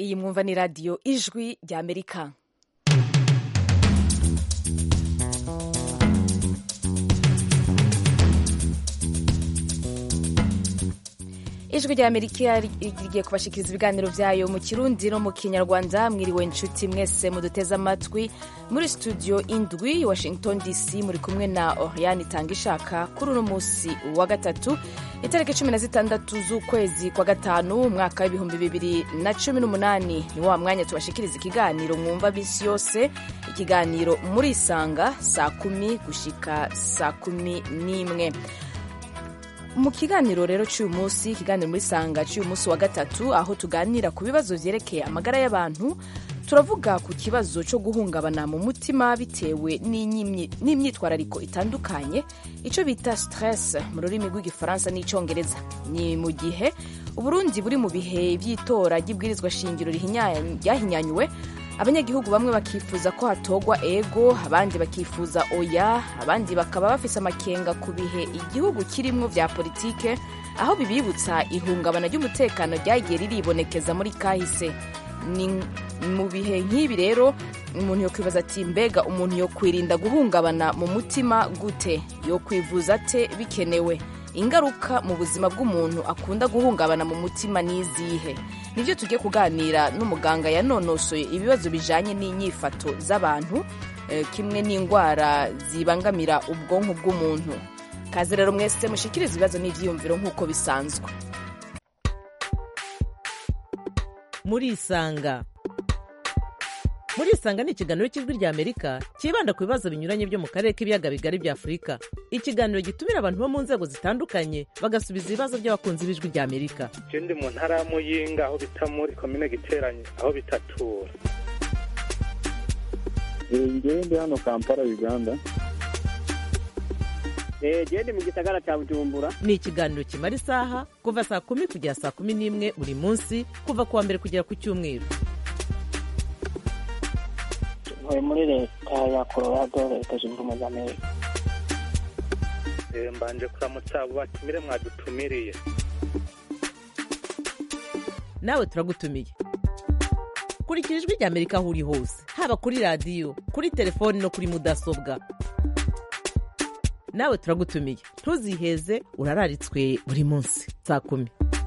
iyi mwumva ni radiyo ijwi rya amerika ijwi rya amerika rigiye kubashikiriza ibiganiro byayo mu kirundi no mu kinyarwanda mwiriwe inshuti mwese muduteze amatwi muri studio indwi washington dc muri kumwe na oriane itanga ishaka kuri uno munsi wa gatatu itariki cumi na zitandatu z'ukwezi kwa gatanu umwaka w'ibihumbi bibiri na cumi n'umunani ni wa mwanya tubashikiriza ikiganiro mwumva bisi yose ikiganiro muri isanga saa kumi gushika saa kumi n'imwe mu kiganiro rero cy'uyu munsi ikiganiro muri sanga cy'uyu munsi wa gatatu aho tuganira ku bibazo byerekeye amagara y'abantu turavuga ku kibazo cyo guhungabana mu mutima bitewe n'imyitwarariko itandukanye icyo bita stress mu rurimi rw'igifaransa n'icyongereza ni mu gihe uburundi buri mu bihe by'itora ry'ibwirizwa shingiro ryahinyanyuwe abanyagihugu bamwe bakifuza ko hatogwa ego abandi bakifuza oya abandi bakaba bafise amakenga ku bihe igihugu kirimwo vya politike aho bibibutsa ihungabana ry'umutekano ryagiye riribonekeza muri kahise ni mu bihe nk'ibi rero umuntu yokwibaza ati mbega umuntu yokwirinda guhungabana mu mutima gute yokwivuza ate bikenewe ingaruka mu buzima bw'umuntu akunda guhungabana mu mutima n'izihe nibyo tugiye kuganira n'umuganga yanonosoye ibibazo bijanye n'inyifato z'abantu kimwe n'indwara zibangamira ubwonko bw'umuntu kaze rero mwese mushikiriza ibibazo n'ivyiyumviro nk'uko bisanzwe muri isanga muri isanga ni ikiganiro cy'ijwi rya amerika cyibanda ku bibazo binyuranye byo mu karere k'ibiyaga bigari bya afurika ikiganiro gitumira abantu bo mu nzego zitandukanye bagasubiza ibibazo by'abakunzi b'ijwi rya amerika ndi mu ntara ya muyinga aho bita muri komine giteranye aho bitatura ngewe ndi hano kampala uganda gende mu gisagara cya bujumbura ni ikiganiro kimara isaha kuva saa kumi kugera saa kumi n'imwe buri munsi kuva ku wa mbere kugera ku cyumweru ntuye muri leta ya colorado leta zunze ubumwe za amerika mbanje kuramutsa abo batumire mwadutumiriye nawe turagutumiye kurikira ijwi rya amerika aho uri hose haba kuri radiyo kuri telefoni no kuri mudasobwa nawe turagutumiye ntuziheze urararitswe buri munsi saa kumi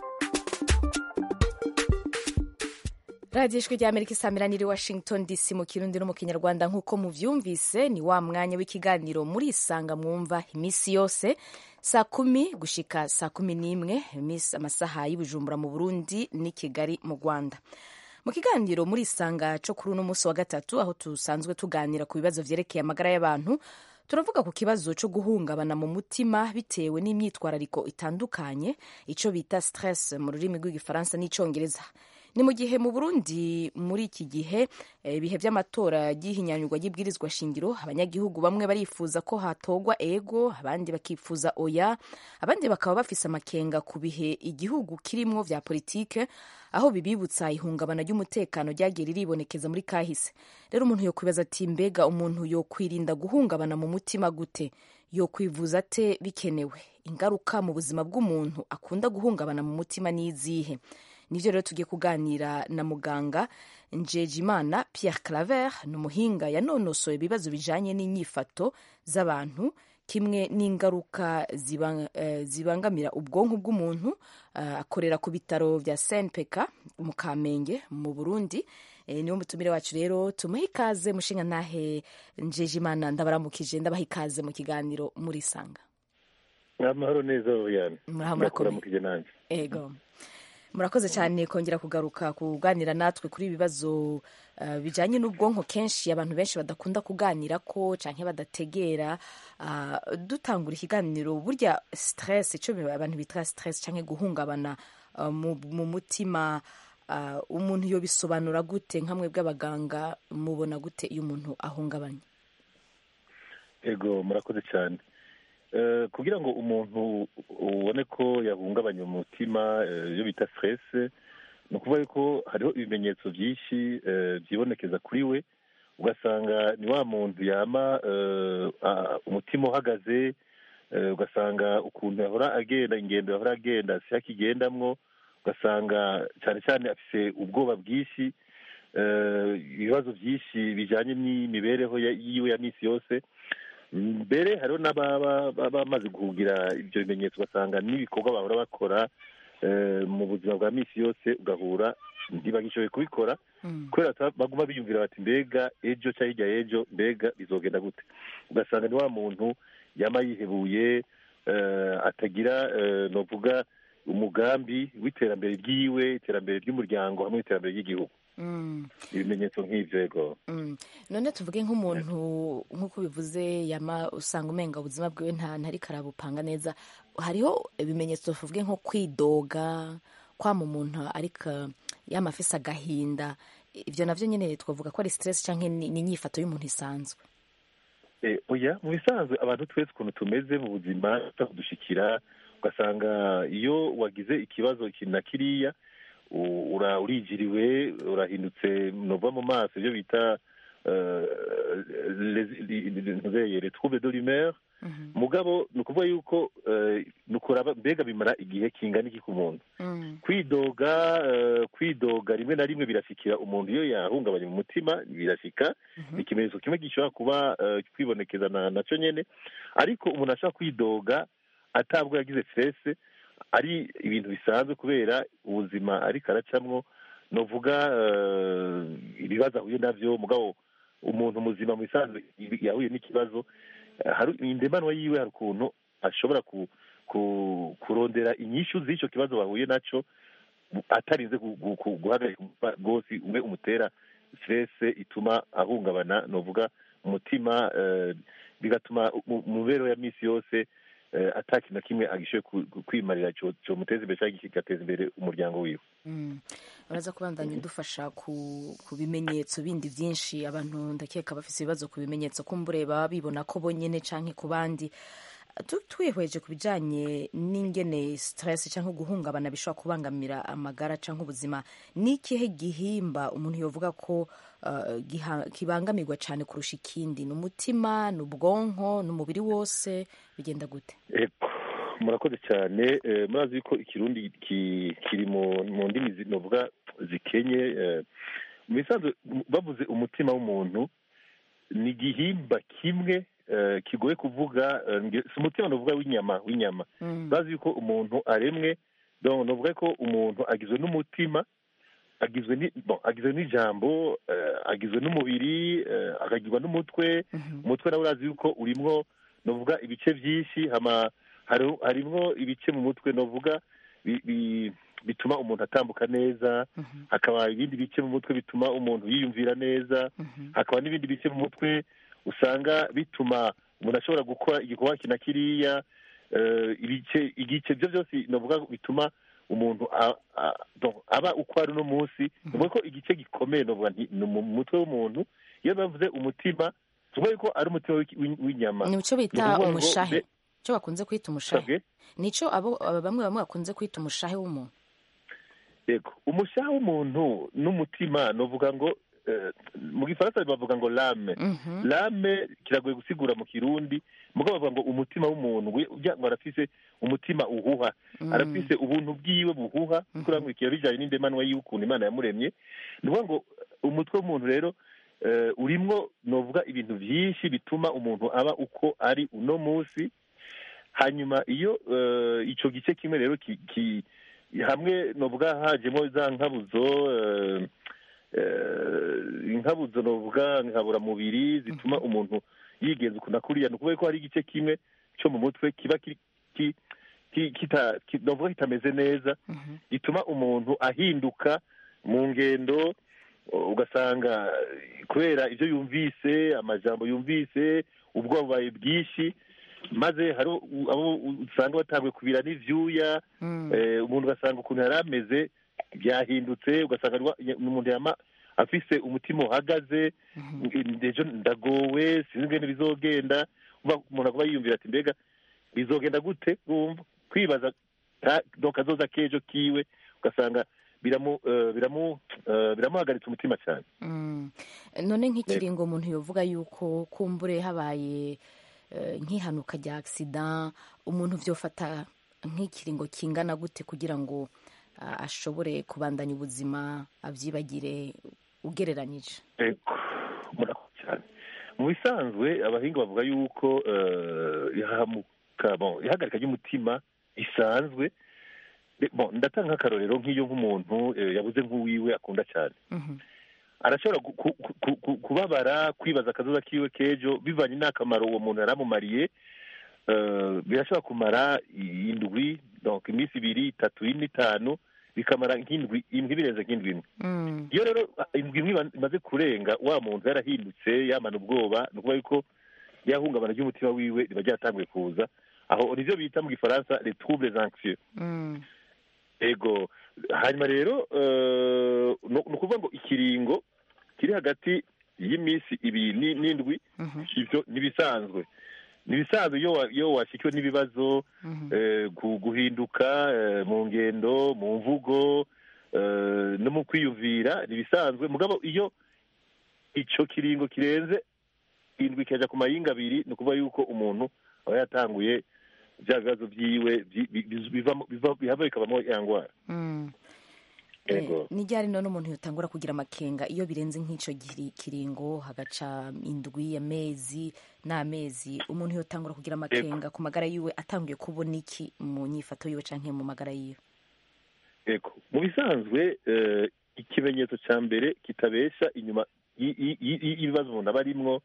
radiyo ijwi rya amerika isamira niri washington dc mu kirundi no mu kinyarwanda nk'uko muvyumvise ni wa mwanya w'ikiganiro muri isanga mwumva iminsi yose saa kumi gushika saa kumi n'imwe amasaha y'ibujumbura mu burundi n'i kigali mu rwanda mu kiganiro muri isanga cyo kuri uno munsi wa gatatu aho dusanzwe tuganira ku bibazo vyerekeye amagara y'abantu turavuga ku kibazo cyo guhungabana mu mutima bitewe n'imyitwarariko itandukanye icyo bita stress mu rurimi rw'igifaransa n'icyongereza ni mu gihe mu burundi muri iki gihe ibihe by'amatora ry'ihinyanyurwa ry'ibwirizwa shingiro abanyagihugu bamwe barifuza ko hatogwa ego abandi bakifuza oya abandi bakaba bafise amakenga ku bihe igihugu kirimwo vya politike aho bibibutsa ihungabana ry'umutekano ryagiye riribonekeza muri kahise rero umuntu yokwibaza ati mbega umuntu yokwirinda guhungabana mu mutima gute yokwivuza ate bikenewe ingaruka mu buzima bw'umuntu akunda guhungabana mu mutima n'izihe nivyo rero tugiye kuganira na muganga njejimana pierre claver ni umuhinga yanonosoye ibibazo bijanye n'inyifato z'abantu kimwe n'ingaruka zibang, uh, zibangamira ubwonko bw'umuntu uh, akorera ku bitaro vya snpk mu kamenge mu burundi e, niwo mutumire wacu rero tumuhe ikaze mushinga ntahe njejimana ndabaramukije ndabaha ikaze mu kiganiro muri sanga amahoro neza oyane murakoze nanjye ego murakoze cyane kongera kugaruka kuganira natwe kuri ibibazo uh, bijanye n'ubwonko kenshi abantu benshi badakunda kuganira ko canke badategera uh, dutangura ikiganiro burya stress ico abantu bita stress canke guhungabana uh, mu, mu mutima uh, umuntu yobisobanura gute nkamwe bw'abaganga mubona gute iyo umuntu ahungabanye ego murakoze cyane kugira ngo umuntu ubone ko yahungabanya umutima iyo bita stress ni ukuvuga yuko hariho ibimenyetso byinshi byibonekeza kuri we ugasanga ni wa muntu yama umutima uhagaze ugasanga ukuntu yahora agenda ingendo yahora agenda si akigendamwo ugasanga cyane cyane afise ubwoba bwinshi eh, ibibazo byinshi bijyanye n'imibereho ya- yiwe ya minsi yose mbere hariho n'ababa baba bamaze kugira ibyo bimenyetso ugasanga n'ibikorwa bahora bakora eh, mu buzima bwa minsi yose ugahura ntibagishoboye kubikora Mm. kubera ko baguma biyumvira bati mbega ejo cyangwa hirya y'ejo mbega bizogenda gute ugasanga ni wa muntu yama yihebuye eh, atagira eh, novuga umugambi w'iterambere ry'iwe iterambere ry'umuryango hamwe n'iterambere ry'igihugu Mm. ibimenyetso nk'ivyo yego Mm. none tuvuge nk'umuntu nk'uko bivuze yama usanga umenga ubuzima bwiwe nta ntariko arabupanga neza hariho ibimenyetso tuvuge nko kwidoga kwama umuntu ariko yama afise agahinda ivyo navyo nyene twavuga ko ari stress canke ni ni inyifato y'umuntu isanzwe Eh, oya mu bisanzwe abantu twese ukuntu tumeze mu buzima kudushikira ugasanga iyo wagize ikibazo iki na kiriya u- ura- urijiriwe urahindutse nova mu maso ibyo bita eh, les- li- li- ntuzeye, les troubles de l'humeur Mhm. mugabo ni ukuvuga yuko eh, ni ukuraba mbega bimara igihe kingana iki ku muntu Mm. kwidoga eh, kwidoga rimwe na rimwe birashikira umuntu iyo yahungabanye mu mutima birashika Mhm. ni ikimenyetso kimwe gishobora kuba eh, kwibonekeza na nacyo nyene ariko umuntu ashobora kwidoga atabwo yagize stress ari ibintu bisanzwe kubera ubuzima ariko aracamwo novuga eh, ibibazo ahuye navyo mugabo umuntu muzima mu bisanzwe yahuye n'ikibazo eh, hari indemanwa yiwe hari ukuntu ashobora ku, ku, kurondera inyishu z'ico kibazo bahuye naco atarinze gu- gu- gu- guhagarika umutima rwose umwe umutera stress ituma ahungabana novuga umutima eh, bigatuma mu mu mibereho ya minsi yose eh, ata kintu na kimwe agishoboye ku- ku- kwimarira co- comuteza imbere cyangwa kigateza imbere umuryango wiwe Mm. uraza kubandanya udufasha ku, ku bimenyetso bindi byinshi abantu ndakeka bafise ibibazo ku bimenyetso kumbure baba bibona ko bonyene canke ku bandi Tu- twihweje ku bijanye n'ingene stress canke guhungabana bishobora kubangamira amagara canke ubuzima ni ikihe gihimba umuntu yovuga ko uh, giha- kibangamirwa cane kurusha ikindi ni umutima ni ubwonko ni umubiri wose bigenda gute Eko, murakoze cyane eh, murazi yuko ikirundi ki- kiri mu mu ndimi zi- novuga zikenye eh, mu bisanzwe m- bavuze umutima w'umuntu ni igihimba kimwe eh, kigoye kuvuga eh, nge- si umutima novuga w'inyama w'inyama Mm. bazi yuko umuntu aremwe donc novuga ko umuntu agizwe n'umutima agizwe ni bon agizwe n'ijambo eh, agizwe n'umubiri eh, akagirwa n'umutwe Mhm. umutwe nawe urazi yuko urimwo novuga ibice byinshi hama hari- harimwo ibice mu mutwe novuga bi- bi- bituma umuntu atambuka neza Mhm. hakaba ibindi bice mu mutwe bituma umuntu yiyumvira neza Mhm. hakaba n'ibindi bice mu mutwe usanga bituma umuntu ashobora gukora igikorwa iki na kiriya eh, ibice igice byo byose novuga bituma umuntu a- a- donc aba uko ari uno munsi nuvuga ko igice gikomeye novuga nti ni mu mutwe w'umuntu iyo bavuze umutima tuvuga ko ari umutima w'iki- w'in- w'inyama ni cyo Ni bita ukuvuga ngo umushahe be- cyo bakunze kwita umushahe sabwe nico abo aba bamwe bamwe bakunze kwita umushahe w'umuntu yego umushaha w'umuntu n'umutima novuga ngo eh, mu gifaransa bavuga ngo lame Mhm. lame kiragoye gusigura mu kirundi mugabo bavuga ngo umutima w'umuntu we ujya ngo arafise umutima uhuha Mm. arafise ubuntu bwiwe buhuha kuko uramwikira bijanye n'indemanwa y'ukuntu imana yamuremye ni ukuvuga ngo umutwe w'umuntu rero eh, urimwo novuga ibintu byinshi bituma umuntu aba uko ari uno munsi hanyuma iyo eh, ico gice kimwe rero ki, ki hamwe novuga hajemo za nkabuzo eh, eh, inkabuzo novuga nkaburamubiri zituma umuntu yigenza ukuntu akuriya ni ukuvuga ko hari igice kimwe cyo mu mutwe kiba ki- ki- ki- kita ki- novuga kitameze neza Mhm. gituma umuntu ahinduka mu ngendo uh, ugasanga eh, kubera ibyo yumvise amajambo yumvise ubwoba bubaye bwinshi maze hari u- abo usanga batanguye kubira n'ivyuya Mm. eh, umuntu ugasanga ukuntu yari ameze byahindutse ugasanga ni wa- ni umuntu yama afise umutima uhagaze ejo ndagowe sinzi ingene bizogenda Uva- umuntu aguma yiyumvira ati mbega bizogenda gute wumva kwibaza ka- donc kazoza k'ejo kiwe ugasanga biramu eh, biramu eh, biramuhagaritsa umutima cyane Mm. none nk'ikiringo umuntu yovuga yuko kumbure habaye eh, nk'ihanuka rya accident umuntu vyofata nk'ikiringo kingana gute kugira ngo a- ashobore kubandanya ubuzima abyibagire ugereranyije Ego, murakoze cyane mu bisanzwe abahinga bavuga yuko eh, ihahamuka bon, ihagarika ry'umutima risanzwe Eh, bon, ndatanga nk'akarorero nk'iyo nk'umuntu eh, yabuze nk'uwiwe akunda cyane Mhm. arashobora gu- ku- ku- ku- kubabara kwibaza akazoza kiwe k'ejo bivanye n'akamaro uwo muntu yari amumariye eh, birashobora kumara indwi donc iminsi ibiri itatu ine itanu bikamara nk'indwi indwi birenze nk'indwi imwe Mm. iyo rero indwi imwe iba- imaze kurenga wa muntu yarahindutse yamana ubwoba ni ukuvuga yuko yahungabana ry'umutima wiwe riba ryatanguye kuza aho nivyo bita mu gifaransa les troubles anxieux Mm. ego hanyuma rero eh, ni ni ukuvuga ngo ikiringo kiri hagati y'iminsi ibiri ni- n'indwi Mhm. ivyo nibisanzwe nibisanzwe iyo wa- iyo washikiwe n'ibibazo Mhm. eh, gu- guhinduka eh, mu ngendo mu mvugo eh, no mu kwiyumvira nibisanzwe mugabo iyo ico kiringo kirenze indwi ikaja ku mayinga abiri ni ukuvuga yuko umuntu aba yatanguye bya bibazo vyiwe vyi- bi- bi- bivamo- biva- bihava bikabamo ya ngwara Mm. Ego. Eh, ni ryari none umuntu yotangura kugira amakenga iyo birenze nk'ico giri- kiringo hagaca indwi amezi n'amezi umuntu yotangura kugira amakenga ku magara yiwe atanguye kubona iki mu nyifato yiwe canke mu magara yiwe ego mu bisanzwe eh, ikimenyetso cya mbere kitabesha inyuma y- y- y- y'ibibazo umuntu aba arimwo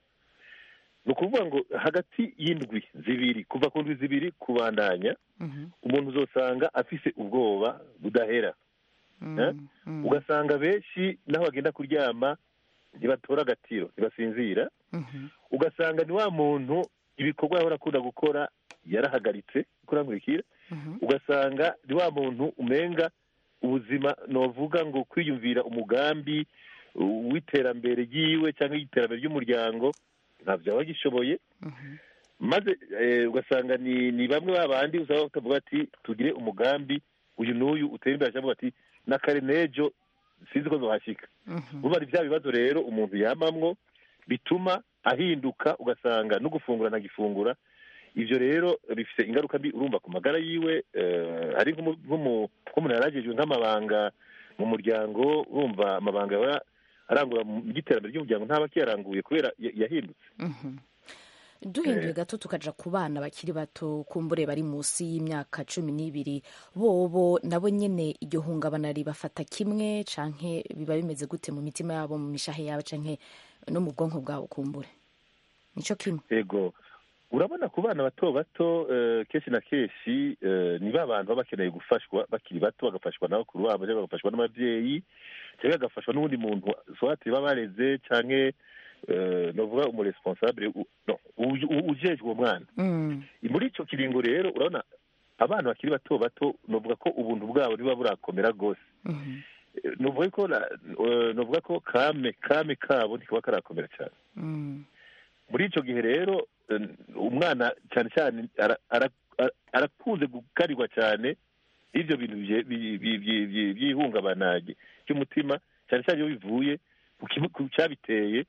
ni ukuvuga ngo hagati y'indwi zibiri kuva ku ndwi zibiri kubandanya Mhm. umuntu uzosanga afise ubwoba budahera Mm. Eh? Mm. ugasanga benshi n'aho bagenda kuryama ntibatora agatiro ntibasinzira Mhm. ugasanga ni wa muntu ibikorwa yahora akunda gukora yarahagaritse kurankurikira Mhm. ugasanga ni wa muntu umenga ubuzima novuga ngo kwiyumvira umugambi uh, w'iterambere ryiwe cyangwa y'iterambere ry'umuryango ntabyo aba agishoboye Mhm. maze eh, ugasanga ni ni bamwe babandi usaba bakavuga ati tugire umugambi uyu n'uyu utera imbere cyangwa ati n'akare n'ejo sinzi ko zohashyika Mhm. buba ari bya bibazo rero umuntu yamamwo bituma ahinduka ugasanga no gufungura ntagifungura ibyo rero bifite ingaruka mbi urumva ku magara yiwe eh, hari nk'umu- nk'umu- nk'umuntu yaragejwe nk'amabanga mu muryango urumva amabanga yaba arangura mu by'iterambere ry'umuryango ntaba akiyaranguye kubera ya- yahindutse Mhm. duhinduye gato tukaja ku bana bakiri bato kumbure bari munsi y'imyaka cumi n'ibiri bobo nabo nyene iryo hungabana ribafata kimwe canke biba bimeze gute mu mitima yabo mu mishahe yabo canke no mu bwonko bwabo kumbure nico kimwe yego urabona ku bana bato bato eh, kenshi na kenshi eh, ni ba bantu baba bakeneye gufashwa bakiri bato bagafashwa n'abakuru babo cyangwa bagafashwa n'ababyeyi cyangwa bagafashwa n'undi muntu swati baba bareze canke eh, novuga umuresponsable u- no, uyu- u- ujejwe uwo mwana Mm. muri icyo kiringo rero urabona abana bakiri bato bato novuga ko ubuntu bwabo niba burakomera rwose Mhm. Eh, novuga ko na- eh, novuga ko kame kame kabo ntikaba karakomera cyane Mm. muri icyo gihe rero eh, umwana cyane cyane ara- ara- ara- arakunze gukarirwa cyane ibyo bintu bye- bi- bi- bi- bi- by'ihungabana ry'umutima cyane cyane iyo bivuye ku kibu- ku cyabiteye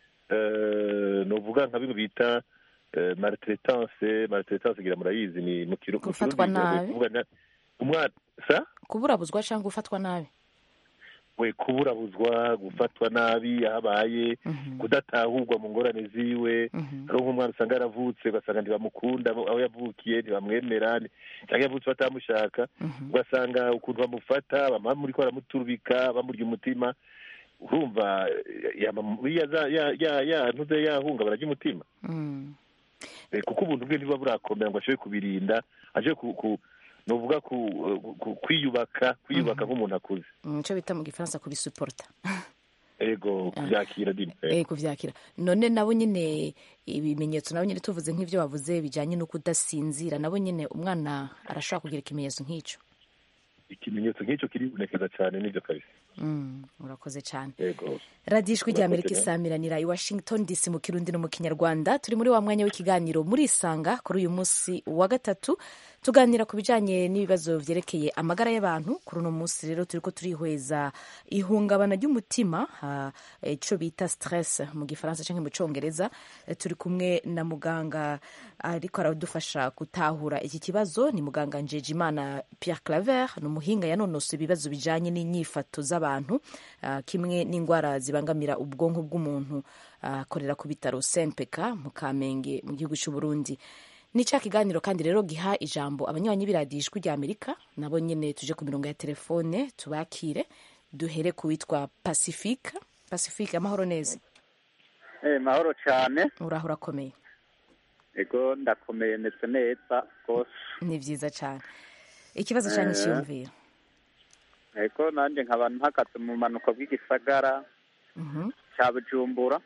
eh, novuga nka bimwe bita eh, maltraitance maltraitance ngira murayizi ni mu kiru- mu Gufatwa Kirundi, nabi. kuvuga na- umwana sa kuburabuzwa canke gufatwa nabi we kuburabuzwa gufatwa nabi aho abaye Mhm. kudatahurwa mu ngorane ziwe Mhm. hari nk'umwana usanga yaravutse ugasanga ntibamukunda aho aho yavukiye ntibamwemera ni- cyangwa yavutse batamushaka Mhm. ugasanga ukuntu bamufata bama muri ko baramuturubika bamurya umutima urumva eh, yama muri ya za- ya ya ya ntuze yahungabana ry'umutima Mm. Eh, kuko ubuntu bwe ntibuba burakomera ngo ashobore kubirinda ashobore ku, ku nuvuga ku, ku, kwiyubaka kwiyubaka nk'umuntu akuze Mm, ico bita mu gifaransa kubisuporta ego kubyakira dini eh kuvyakira none nabo nyene ibimenyetso nabo nyene tuvuze nk'ivyo bavuze bijanye no kudasinzira nabo nyene umwana arashobora kugira ikimenyetso nk'ico ikimenyetso nk'icyo kiribonekeza cyane n'ibyo kabisa Mm, urakoze cyane ego radiyo ijwi rya amerika Urakoze, isamiranira i washington dc mu kirundi no mu kinyarwanda turi muri wa mwanya w'ikiganiro murisanga kuri uyu munsi wa gatatu tuganira ku bijanye n'ibibazo vyerekeye amagara y'abantu kuri uno munsi rero turiko turihweza ihungabana ry'umutima ah, ico bita stress mu gifaransa canke mu congereza Eh, turi kumwe na muganga ariko aradufasha gutahura iki kibazo ni muganga njejimana pierre claver ni umuhinga yanonose ibibazo bijanye n'inyifato z'abantu ah, kimwe n'indwara zibangamira ubwonko bw'umuntu ah, akorera ku bitaro senpeka mu kamenge mu gihugu c'u burundi ni ca kiganiro kandi rero giha ijambo abanywanyi b'iradiyo ijwi rya amerika nabo nyene tuje ku mirongo ya telefone tubakire duhere ku witwa pacifique pacifique amahoro neza Eh, mahoro cyane uraho urakomeye ego ndakomeye ndetse neza rwose ni vyiza cane ikibazo canke Eh. ciyumviro ego nanjye nkaba mpagaze mu manuko bw'igisagara Mhm. cya bujumbura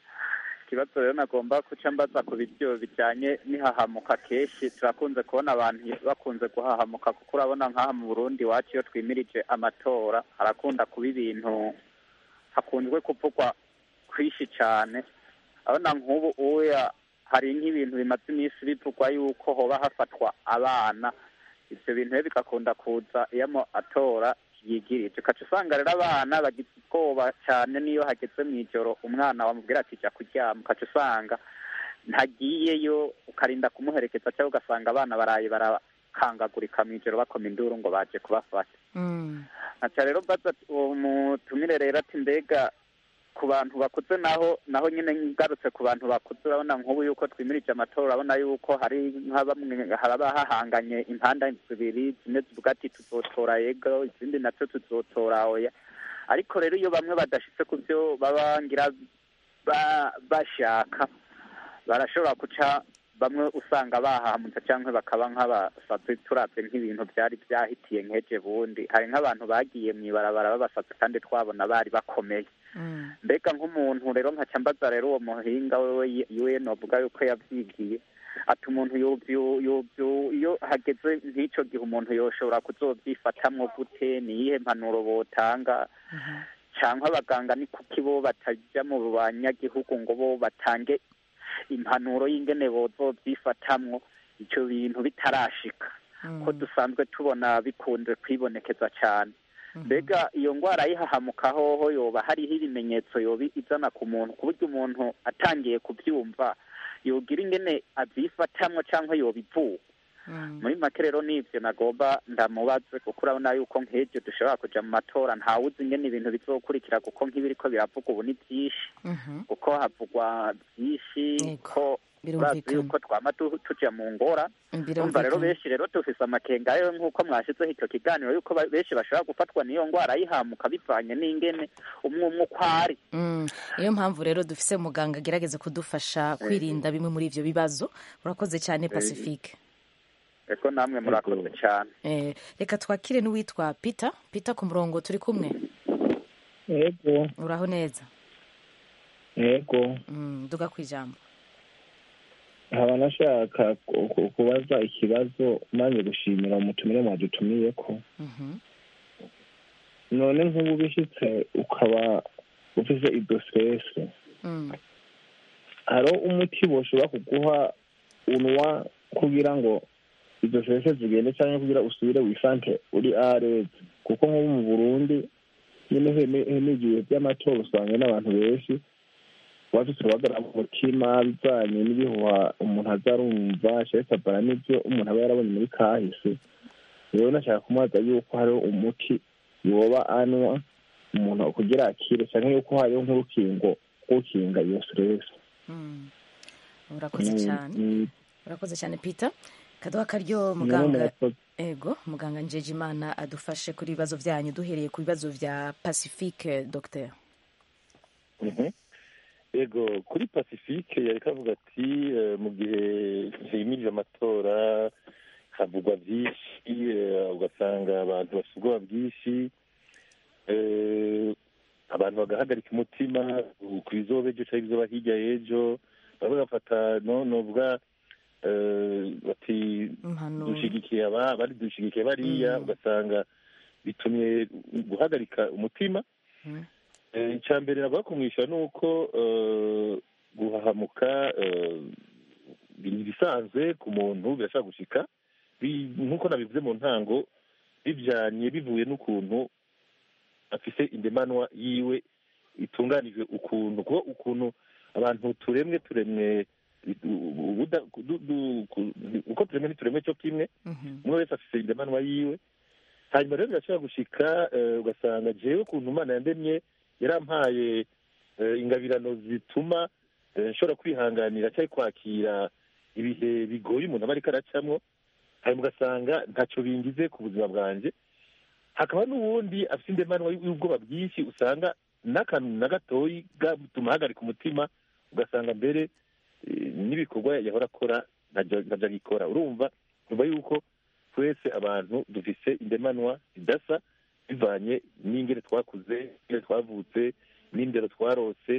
ikibazo rero nagomba kuca mbaza ku biryo bijyanye n'ihahamuka kenshi turakunze kubona abantu bakunze guhahamuka kuko urabona nk'aha mu burundi iwacu iyo twimirije amatora harakunda kuba ibintu hakunzwe kuvugwa kwinshi cyane urabona nk'ubu uya hari nk'ibintu bimaze iminsi bivugwa yuko hoba hafatwa abana ibyo bintu rero bigakunda kuza iyo amatora yigirije ukaca usanga rero abana bagize ubwoba cyane n'iyo hageze mu ijoro umwana wamubwira ati jya kuryama ukaca usanga ntagiyeyo ukarinda kumuherekeza cyangwa ugasanga abana baraye barakangagurika mu ijoro bakoma induru ngo baje kubafata Mm. aca rero mbaza ati- uwo mutumire rero ati mbega ku bantu bakuze naho naho nyine ngarutse ku bantu bakuze urabona nk'ubu yuko twimirije amatora urabona yuko hari nka bamwe haraba hahanganye impanda zibiri zimwe zivuga ati tuzotora yego izindi nazo tuzotora oya ariko rero iyo bamwe badashitse ku byo baba ngira ba- bashaka barashobora guca bamwe usanga bahamutse cyangwa bakaba nk'abasazi turabye nk'ibintu byari byahitiye nk'eje bundi hari nk'abantu bagiye mu ibarabara babasazi kandi twabona bari bakomeye Mm. mbega nk'umuntu rero nkaca mbaza rero uwo muhinga wewe yiwe novuga yuko yavyigiye ati umuntu yovyu- yovyu- iyo hageze nk'ico gihe umuntu yoshobora kuzovyifatamwo gute ni iyihe mpanuro botanga cyangwa abaganga ni kuki bo batajya mu banyagihugu ngo bo batange impanuro y'ingene bozovyifatamwo ivyo bintu bitarashika ko dusanzwe tubona bikunze kwibonekeza cyane mbega iyo ndwara yihahamuka hoho yoba hariho ibimenyetso yoba izana ku muntu ku buryo umuntu atangiye kubyumva yogira ingene avyifatamwo cyangwa yoba ivuwe Mm. muri make rero nivyo nagomba ndamubaze kuko urabona yuko nk'ivyo dushobora kuja mu matora ntawuzi ingene ibintu bizokurikira kuko nk'ibiriko biravuga ubu ni vyinshi Mhm. kuko havugwa vyinshi Yego, ko urazi birumvikana. yuko twama tu- tuja mu ngora umva rero birumvikana benshi rero dufise amakenga yo nk'uko mwashizeho icyo kiganiro yuko ba- benshi bashobora gufatwa n'iyo ndwara yihamuka bivanye n'ingene umwe umwe uko ari Mm. niyo mpamvu rero dufise muganga agerageza kudufasha kwirinda bimwe muri ivyo bibazo urakoze cyane pacifique eko namwe murakoze cyane Eh, reka twakire n'uwitwa peter peter ku murongo turi kumwe yego uraho neza yego Mm, duga ku ijambo nkaba nashaka ku- ku- kubaza ikibazo maze gushimira umutumire mwadutumiye ko Mhm. none nk'ubu bishitse ukaba ufise ido stress Mm. hariho umuti boshobora kuguha unwa kugira ngo izo stress zigende cyangwa kugira usubire wisante uri areze kuko nk'ubu mu burundi nyine n'igihe by'amatora usanga n'abantu benshi bafite urubagara mu mutima bijanye n'ibihuha umuntu azarumva cerekabara n'ibyo umuntu aba yarabonye muri kahise rero nashaka kumubaza yuko hariho umuti yoba anywa umuntu kugira akire cyangwa yuko hariho nk'urukingo rw'ukinga iyo stress Mm. urakoze cyane Mm, urakoze cyane peter kaduha karyo mm, muganga murakoze. ego muganga njeje imana adufashe kuri ibibazo byanyu duhereye ku bibazo bya pacifique docteur Mhm. yego kuri pacifique yari kavuga ati eh, mu gihe himirije amatora havugwa byinshi eh, ugasanga abantu bafite ubwoba bwinshi eh, abantu bagahagarika umutima ku bizoba ejo cyangwa ibizoba hirya y'ejo bamwe bafata no novuga eh, bati impanuro dushigikiye aba bari dushigikiye bariya Mm. ugasanga bitumye guhagarika umutima Mm. Eh, icya mbere navuga kumwishyura ni uko eh, guhahamuka eh, ni ibisanzwe ku muntu birashobora gushika bi- nk'uko nabivuze mu ntango bijanye bivuye n'ukuntu afise indemanwa yiwe itunganijwe ukuntu kuko ukuntu abantu turemwe turemwe ubuda- du- du- ku- uko turemwe ntituremwe cyo kimwe Mhm. umwe wese afise indemanwa yiwe hanyuma rero birashobora gushika eh, ugasanga jewe ukuntu imana yandemye yarampaye eh, ingabirano zituma eh, nshobora kwihanganira cyangwa kwakira ibihe bigoye umuntu aba ariko aracamwo hanyuma ugasanga ntacyo bingize ku buzima bwanjye hakaba n'uwundi afite indemanwa y'ubwoba bwinshi usanga n'akantu na gatoyi gatuma ahagarika umutima ugasanga mbere eh, n'ibikorwa yahora akora ntajya ntajya agikora urumva nyuma y'uko twese abantu dufise indemanwa zidasa bivanye n'ingene twakuze ingene twavutse n'indero twarose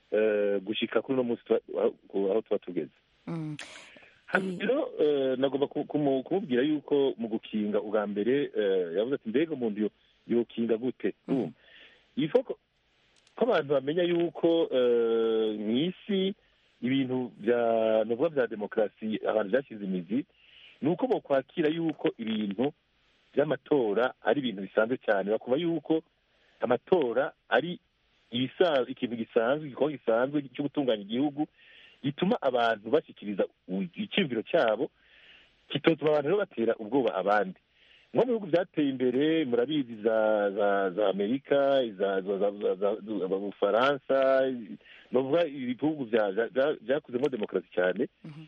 eh, gushika kuri uno munsi tuba- aho aho tuba tugeze Mm. hano rero eh, nagomba ku- kumu- kumubwira yuko mu gukinga ubwa mbere eh, yavuze ati mbega umuntu yo- yokinga gute urumva ifo ko ko abantu bamenya yuko eh, mw'isi ibintu bya nuvuga bya demokarasi abantu byashyize imizi ni uko bokwakira yuko ibintu by'amatora ari ibintu bisanzwe cyane bakumva yuko amatora ari ibisa- ikintu gisanzwe igikorwa gisanzwe cyo gutunganya igihugu gituma abantu bashyikiriza u- icyumviro cyabo kitotuma abantu rero batera ubwoba abandi nko mu bihugu byateye imbere murabizi za za za amerika za za za za za za ubufaransa novuga ibihugu bya- bya- bya- byakuzemo demokarasi cyane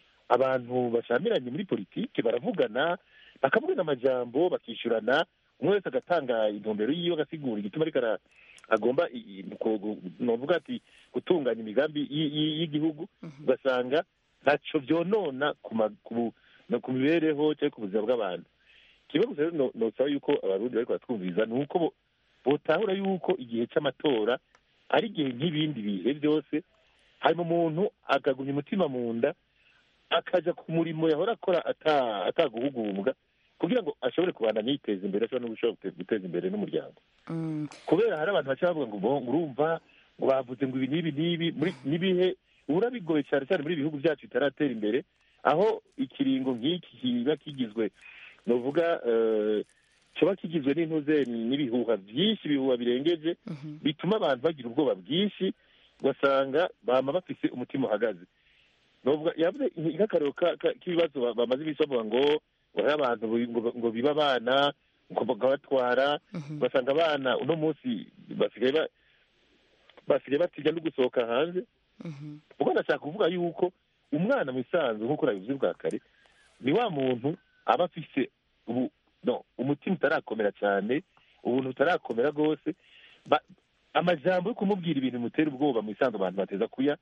abantu bashamiranye muri politiki baravugana bakavugana amajambo bakishyurana umwe wese agatanga intumbero yiwe agasigura igituma ariko ara- agomba i- i- ku- gu- novuga ati gutunganya imigambi y- y- y'igihugu ugasanga ntacyo byonona ku ma- ku- no ku mibereho cyangwa ku buzima bw'abantu kimwe gusa rero no- nosaba yuko abarundi bariko baratwumviriza ni uko bo- botahura yuko igihe cy'amatora ari igihe nk'ibindi bihe byose hanyuma umuntu akagumya umutima mu nda akaja ku murimo yahora akora ata- ataguhugumbwa kugira ngo ashobore kubandanya yiteza imbere ashobora no gushobora gute- guteza imbere n'umuryango Mm. kubera hari abantu baca bavuga ngo bo ngo urumva ngo bavuze ngo ibi n'ibi n'ibi muri n'ibihe ubura bigoye cyane cyane muri ibi bihugu byacu bitaratera imbere aho ikiringo nk'iki kiba kigizwe novuga eh, kiba kigizwe n'intuze n'ibihuha byinshi ibihuha birengeje Mhm. bituma abantu bagira ubwoba bwinshi ugasanga bama bafise umutima uhagaze novuga yavuze nk'akarero ka- ka- k'ibibazo ba- bamaze iminsi bavuga ngo ngo hari abantu bi- ngo- ngo biba abana ngo bakabatwara Mhm. ugasanga abana uno munsi basigaye ba- basigaye batinya no gusohoka hanze Mhm. ubwo ndashaka kuvuga yuko umwana mu isanzu nk'uko nabivuze bwa kare ni wa muntu aba afise ubu no umutima utarakomera cyane ubuntu butarakomera rwose Ba- amajambo yo kumubwira ibintu bimutera ubwoba mu isanzu abantu bateza kuya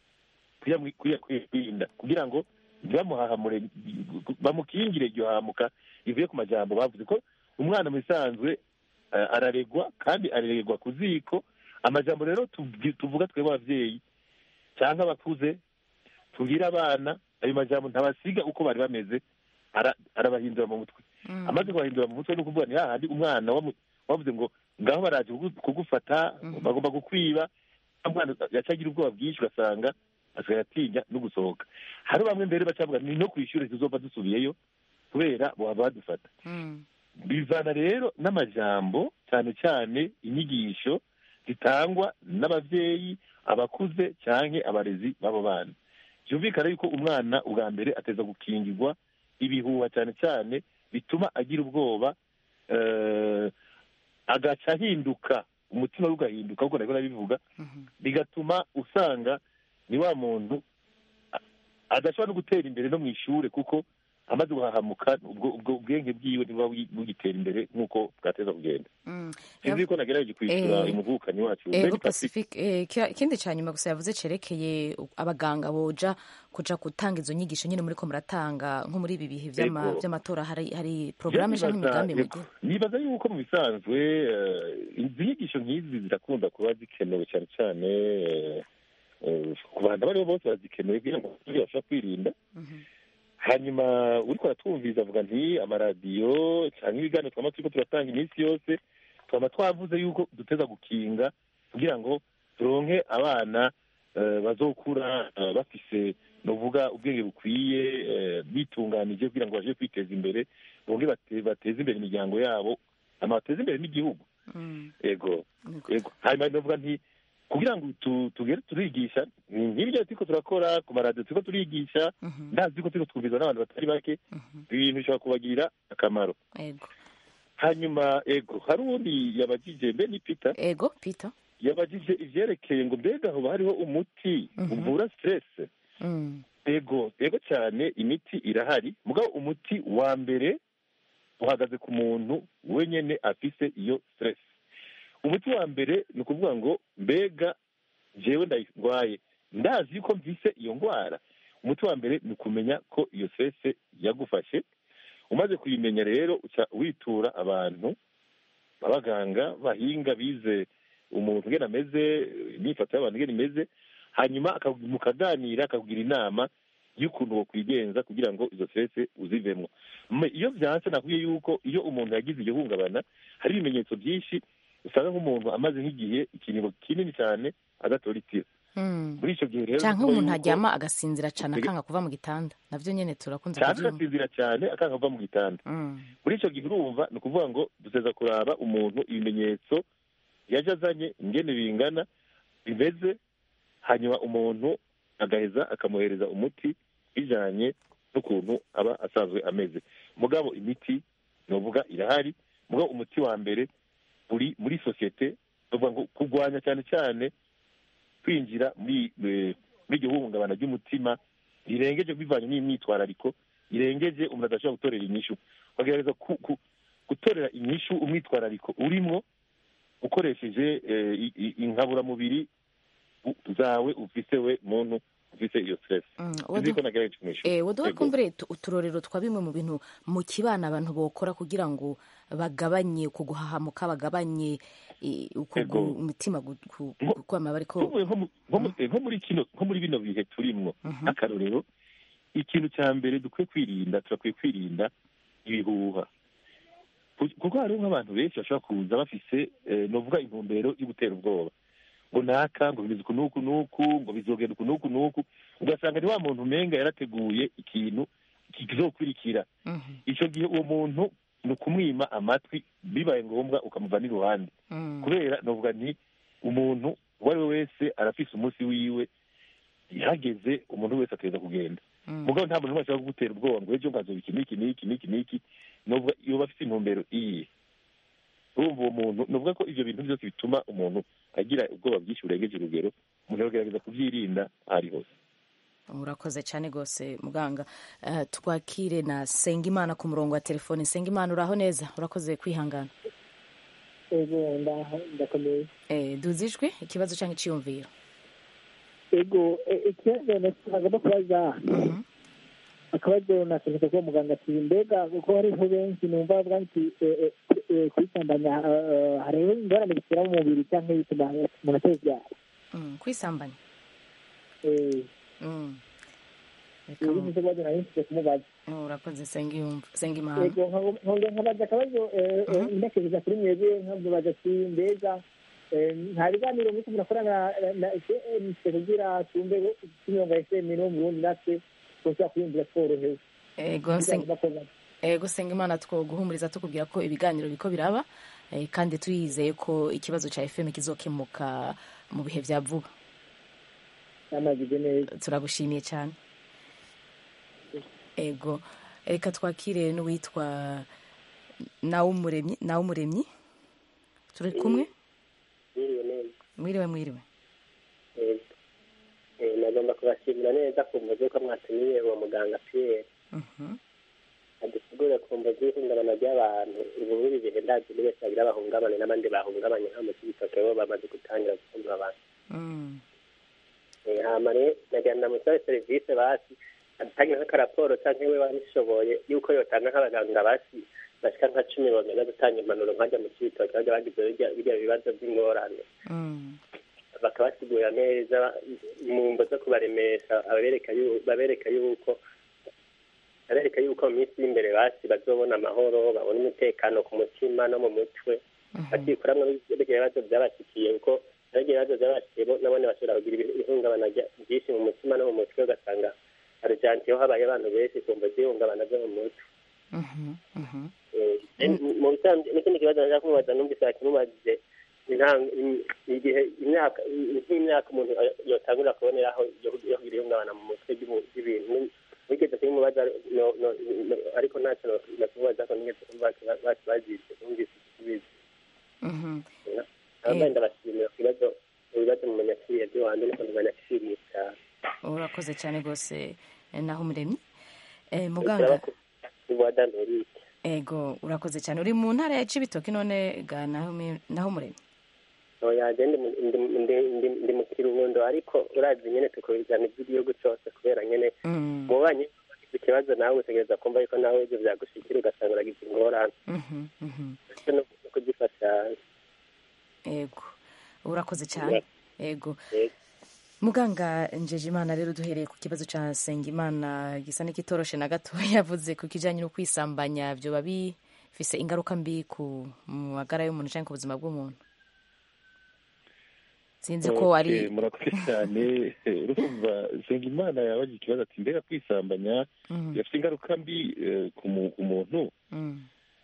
kuya- kuya- kuya- kwirinda kugira ngo ntibamuhahamure bamukingire iryo hamuka rivuye ku majambo bavuze ko umwana mu isanzwe eh, araregwa kandi araregwa ku ziko amajambo rero tuvi- tuvuga twebwe ababyeyi cyangwa abakuze tubwire abana ayo majambo ntabasiga uko bari bameze ara- arabahindura mu mutwe Mm. amaze kubahindura mu mutwe ni ukuvuga ni hahandi umwana wamu- wavuze ngo ngaho baraje kugu- kugufata bagomba gukwiba umwana yaca agira ubwoba bwinshi ugasanga asigaye atinya no gusohoka hari bamwe mbere bacavuga ni no ku ishuri tuzova dusubiyeyo kubera baba badufata Mm. bivana rero n'amajambo cyane cyane inyigisho zitangwa n'ababyeyi abakuze cyangwa abarezi b'abo bana byumvikana yuko umwana ubwa mbere ateza gukingirwa ibihuha cyane cyane bituma agira ubwoba eh, agaca ahinduka umutima we ugahinduka kuko nabwo nabivuga Mhm. bigatuma usanga ni wa muntu a- adashobora no gutera imbere no mu ishuri kuko amaze guhahamuka ubwo ubwo ubwenge bwiwe ntibuba bugi- bugitera imbere nk'uko bwateza kugenda Mm. sinzi ko nagerageje kwishyura Eh, umuvukanyi wacu ego Mary Pacifique. pacifique eh, kira- ikindi cya nyuma gusa yavuze cerekeye abaganga boja kuja gutanga izo nyigisho nyine muri ko muratanga nko muri ibi bihe vy'ama- Ego. vy'amatora hari hari porogaramu canke Nibaza- imigambi yego. mugira nibaza yuko mu bisanzwe eh, izi nyigisho nk'izi zirakunda kuba zikenewe cyane cyane eh, eh, ku bantu abo ari bo bose barazikeneye kugira ngo bashobora kwirinda hanyuma uriko aratwumviriza avuga nti amaradiyo cyangwa ibiganiro twama turiko turatanga iminsi yose twama twavuze yuko duteza gukinga kugira ngo turonke abana eh, bazokura eh, bafise nuvuga ubwenge bukwiye eh, bitunganije kugira ngo baje kwiteza imbere bonge bate- bateze imbere imiryango yabo hama bateze imbere n'igihugu Mm. ego Niko. ego hanyuma novuga nti kugira ngo tu- tugere turigisha ni nk'ibyo turiko turakora ku maradiyo turiko turigisha Mhm. ndazi ko turiko twumvizwa n'abantu batari bake Mhm. ibintu bishobora kubagirira akamaro ego hanyuma ego hari uwundi yabajije mbe ni peter ego peter yabajije ivyerekeye ngo mbega hoba hariho umuti Mhm. uvura stress Mm. ego ego cyane imiti irahari mugabo umuti wa mbere uhagaze ku muntu wenyene afise iyo stress umuti wa mbere ni ukuvuga ngo mbega jewe ndayirwaye ndazi yuko mvise iyo ndwara umuti wa mbere ni ukumenya ko iyo stress yagufashe umaze kuyimenya rero uca witura abantu abaganga bahinga bize umuntu ngene ameze imyifato y'abantu ngene imeze hanyuma aka- mukaganira akakugira inama y'ukuntu wokwigenza kugira ngo izo stress uzivemo Me- iyo vyanse nakubwiye yuko iyo umuntu yagize iryo hungabana hari ibimenyetso byinshi usanga nk'umuntu amaze nk'igihe ikiringo kinini cyane adatora itiro Mm. muri icyo gihe rero canke nukuvuga umuntu yuko- aryama agasinzira cane Mbega- akanga kuva mu gitanda navyo nyene turakunze cyane kuvyumva agasinzira cyane akanga kuva mu gitanda Mm. muri icyo gihe urumva ni ukuvuga ngo duteza kuraba umuntu ibimenyetso yaje azanye ingene bingana bimeze hanyuma umuntu agaheza akamuhereza umuti bijanye n'ukuntu aba asanzwe ameze mugabo imiti novuga irahari mugabo umuti wa mbere uri muri sosiyete novuga ngo kurwanya cyane cyane kwinjira muri eh, muri iryo hungabana ry'umutima rirengeje bivanye n'imyitwarariko irengeje umuntu adashobora gutorera inyishu bagerageza ku- ku- gutorera inyishu umwitwarariko urimwo ukoresheje eh, i- i- inkaburamubiri u- zawe ufise we muntu ufise iyo stress Mm. sinzi Wadu- ko nagerageje kumwishyura Eh, waduha Yego. kumbure tu- uturorero twa bimwe mu bintu mu kibana abantu bokora kugira ngo bagabanye uko guhahamuka bagabanye eh, uko Yego. gu- umutima gu- gu- Nko- kwama bariko Nko- nko mu- nko mu- eh, nko muri kino nko muri bino bihe turimwo Mhm. akarorero ikintu cya mbere dukwiye kwirinda turakwiye kwirinda ibihuha Ku- kuko hariho nk'abantu benshi bashobora kuza bafise eh, novuga intumbero yo gutera ubwoba ngo naka ngo bimeze uku n'uku n'uku ngo bizogenda uku n'uku n'uku ugasanga ni wa muntu umenga yarateguye ikintu kizokurikira Mhm. icyo gihe uwo muntu ni ukumwima amatwi bibaye ngombwa ukamuva n'iruhande Mm. kubera novuga nti umuntu uwo ari we wese arafise umunsi wiwe ihageze umuntu wese ateza kugenda Mm. mugabo nta muntu n'umwe ashobora kugutera ubwoba ngo ejo nkazoba iki n'iki n'iki n'iki n'iki novuga iyo bafite intumbero iyi urumva uwo muntu novuga ko ivyo bintu byose bituma umuntu agira ubwoba bwinshi burengeje urugero umuntu aragerageza kubyirinda aho ari hose urakoze cyane rwose muganga Eh, twakire na sengimana ku murongo wa telefone sengimana uraho neza urakoze kwihangana ego ndaho ndakomeye Eh, duze ijwi ikibazo cyangwa iciyumviro ego e- ikibazo nagomba kubaza Mhm. akabazo nasereka kuba muganga ati mbega kuko hariho benshi numva bavuga nti eh, eh, eh, kwisambanya eh, hariho ingorane bitera mu mubiri cyangwa bituma umuntu atabyara Mm, kwisambanya Eh, Mm. Reka ibi mu- nicyo kibazo nari nsize kumubaza Mm, urakoze sengiyumva sengimana ego nkongera nkabaza akabazo eh, eh, Mhm. ndakereza kuri mwebwe nkamubaza ati mbega eh, nta biganiro muriko murakorana na- na fm kugira tumve imirongo ya fm no mu burundi natwe tushobora kwiyumvira tworohewe ego Seng- ego sengimana twoguhumuriza tukubwira ko ibiganiro biko biraba eh, kandi tuyizeye ko ikibazo cya fm kizokemuka mu bihe vya vuba namagize neza turagushimiye cyane ego reka twakire n'uwitwa nawumuremyi nawumuremyi turi kumwe Mwiriwe neza mwiriwe mwiriwe Eh, eh, nagomba kubashimira neza ku mvugo ko mwatumiye uwo muganga Pierre Mhm. adusigure ku mvugo y'ihungabana ry'abantu ubu buri bihe ndazi buri wese agira bahungabane n'abandi bahungabanye nka mu kibitoke bo bamaze gutangira gukumva abantu Mm. Eh, hama rero nagira ndamusabe serivisi basi adutange nk'akaraporo canke we wabishoboye yuko yotanga nk'abaganga basi bashika nka cumi bamenya gutanga impanuro nkajya mu kibitoke bajya bagize birya- birya bibazo by'ingorane Mm. bakabasigurira neza mu mbo zo kubaremesha abereka yu- babereka yuko babereka yuko mu minsi y'imbere basi bazobona amahoro babona umutekano ku mutima no mu mutwe Mhm. bakikuramwo birya bibazo byabashikiye kuko birya bibazo byabashikiye bo nabone bashobora kugira ibi- ihungabana rya- ryinshi mu mutima no mu mutwe ugasanga argentine ho habaye abantu benshi kumva zihungabana zo mu mutwe Mhm, mhm. Eh, mu bisanzwe n'ikindi kibazo nashaka kumubaza numvise yakimubajije intango igihe imyaka nk'imyaka umuntu yotangurira kuboneraho yo yo kugira ihungabana mu mutwe ry'ubu- ry'ibintu wigeze kubimubaza no- no- no- ariko ntacyo nakimubaza ko nigeze kumva bazize numvise igisubizo Mhm. abandi ndabashimira ku bibazo mu bibazo mu manyakiriya by'iwanjye niko ndabanyakiriye cyane urakoze cyane rwose eh, naho umuremyi Eh, muganga ubuhada nturike ego urakoze cyane uri mu ntara ya cibitoki none ga naho mi- naho umuremyi oyaje ndi mu- ndi- ndi- ndi- ndi mu kiruhundo ariko urazi nyene tukurikirana iby'igihugu cyose kubera nyene Mm, mubanyi wagize ikibazo nawe utegereza kumva yuko nawe ibyo byagushikira ugasanga uragize ingorane mhm, mhm. ndetse no kugifasha ego urakoze cyane ego Yego. muganga njeje imana rero duhereye ku kibazo cya Sengimana gisa n'ikitoroshe na gato yavuze ku kijyanye no kwisambanya byoba bifise ingaruka mbi ku magara y'umuntu cyangwa ku buzima bw'umuntu sinzi ko Okay, ari murakoze cyane urumva Nsengimana yabagize ikibazo ati mbega kwisambanya Mhm, bifite ingaruka mbi eh, ku mu- ku muntu mhm,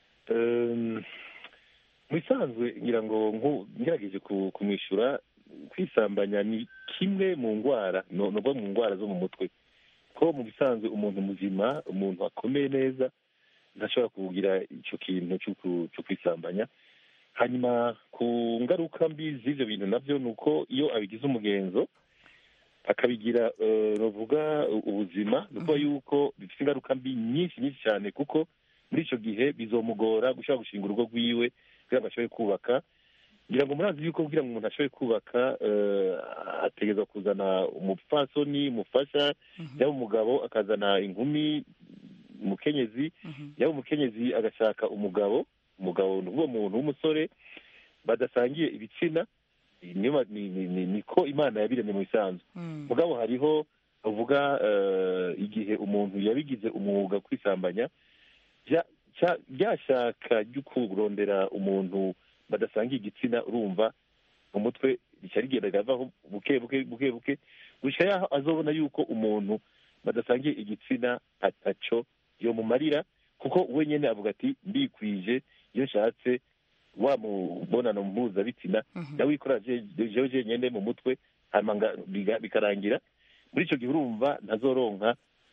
Um, mu bisanzwe ngira ngo nku- ngerageje ku- kumwishyura kwisambanya ni kimwe mu ndwara no no mu ndwara zo mu mutwe ko mu bisanzwe umuntu muzima umuntu akomeye neza ntashobora kugira icyo kintu cyo ku- cyo kwisambanya hanyuma ku ngaruka mbi z'ibyo bintu nabyo ni uko iyo abigize umugenzo akabigira eh, bavuga ubuzima ni ukuvuga yuko bifite ingaruka mbi nyinshi nyinshi cyane kuko muri icyo gihe bizomugora gushobora gushinga urugo rwiwe kugira ngo ashobore kubaka ngira ngo murazi yuko kugira ngo umuntu ashobore kubaka eh, ategereza kuzana umupfasoni umufasha yaba umugabo akazana inkumi umukenyezi mhm, yaba umukenyezi agashaka umugabo umugabo ni uwo muntu w'umusore badasangiye ibitsina niyo ma- ni- ni- ni- niko imana yabiremye mu bisanzwe mhm, mugabo hariho bavuga eh, igihe umuntu yabigize umwuga wo kwisambanya bya- cya- ryashaka ryo kurondera umuntu badasangiye igitsina urumva mu mutwe rica rigenda rigavaho buke buke buke buke gushika yaho azobona yuko umuntu badasangiye igitsina ataco yomumarira kuko we nyene avuga ati mbikwije iyo nshatse wa mubonano mpuzabitsina mhm. ndawikora jewe jenyene mu mutwe hanyuma nga- biga- bikarangira muri icyo gihe urumva ntazoronka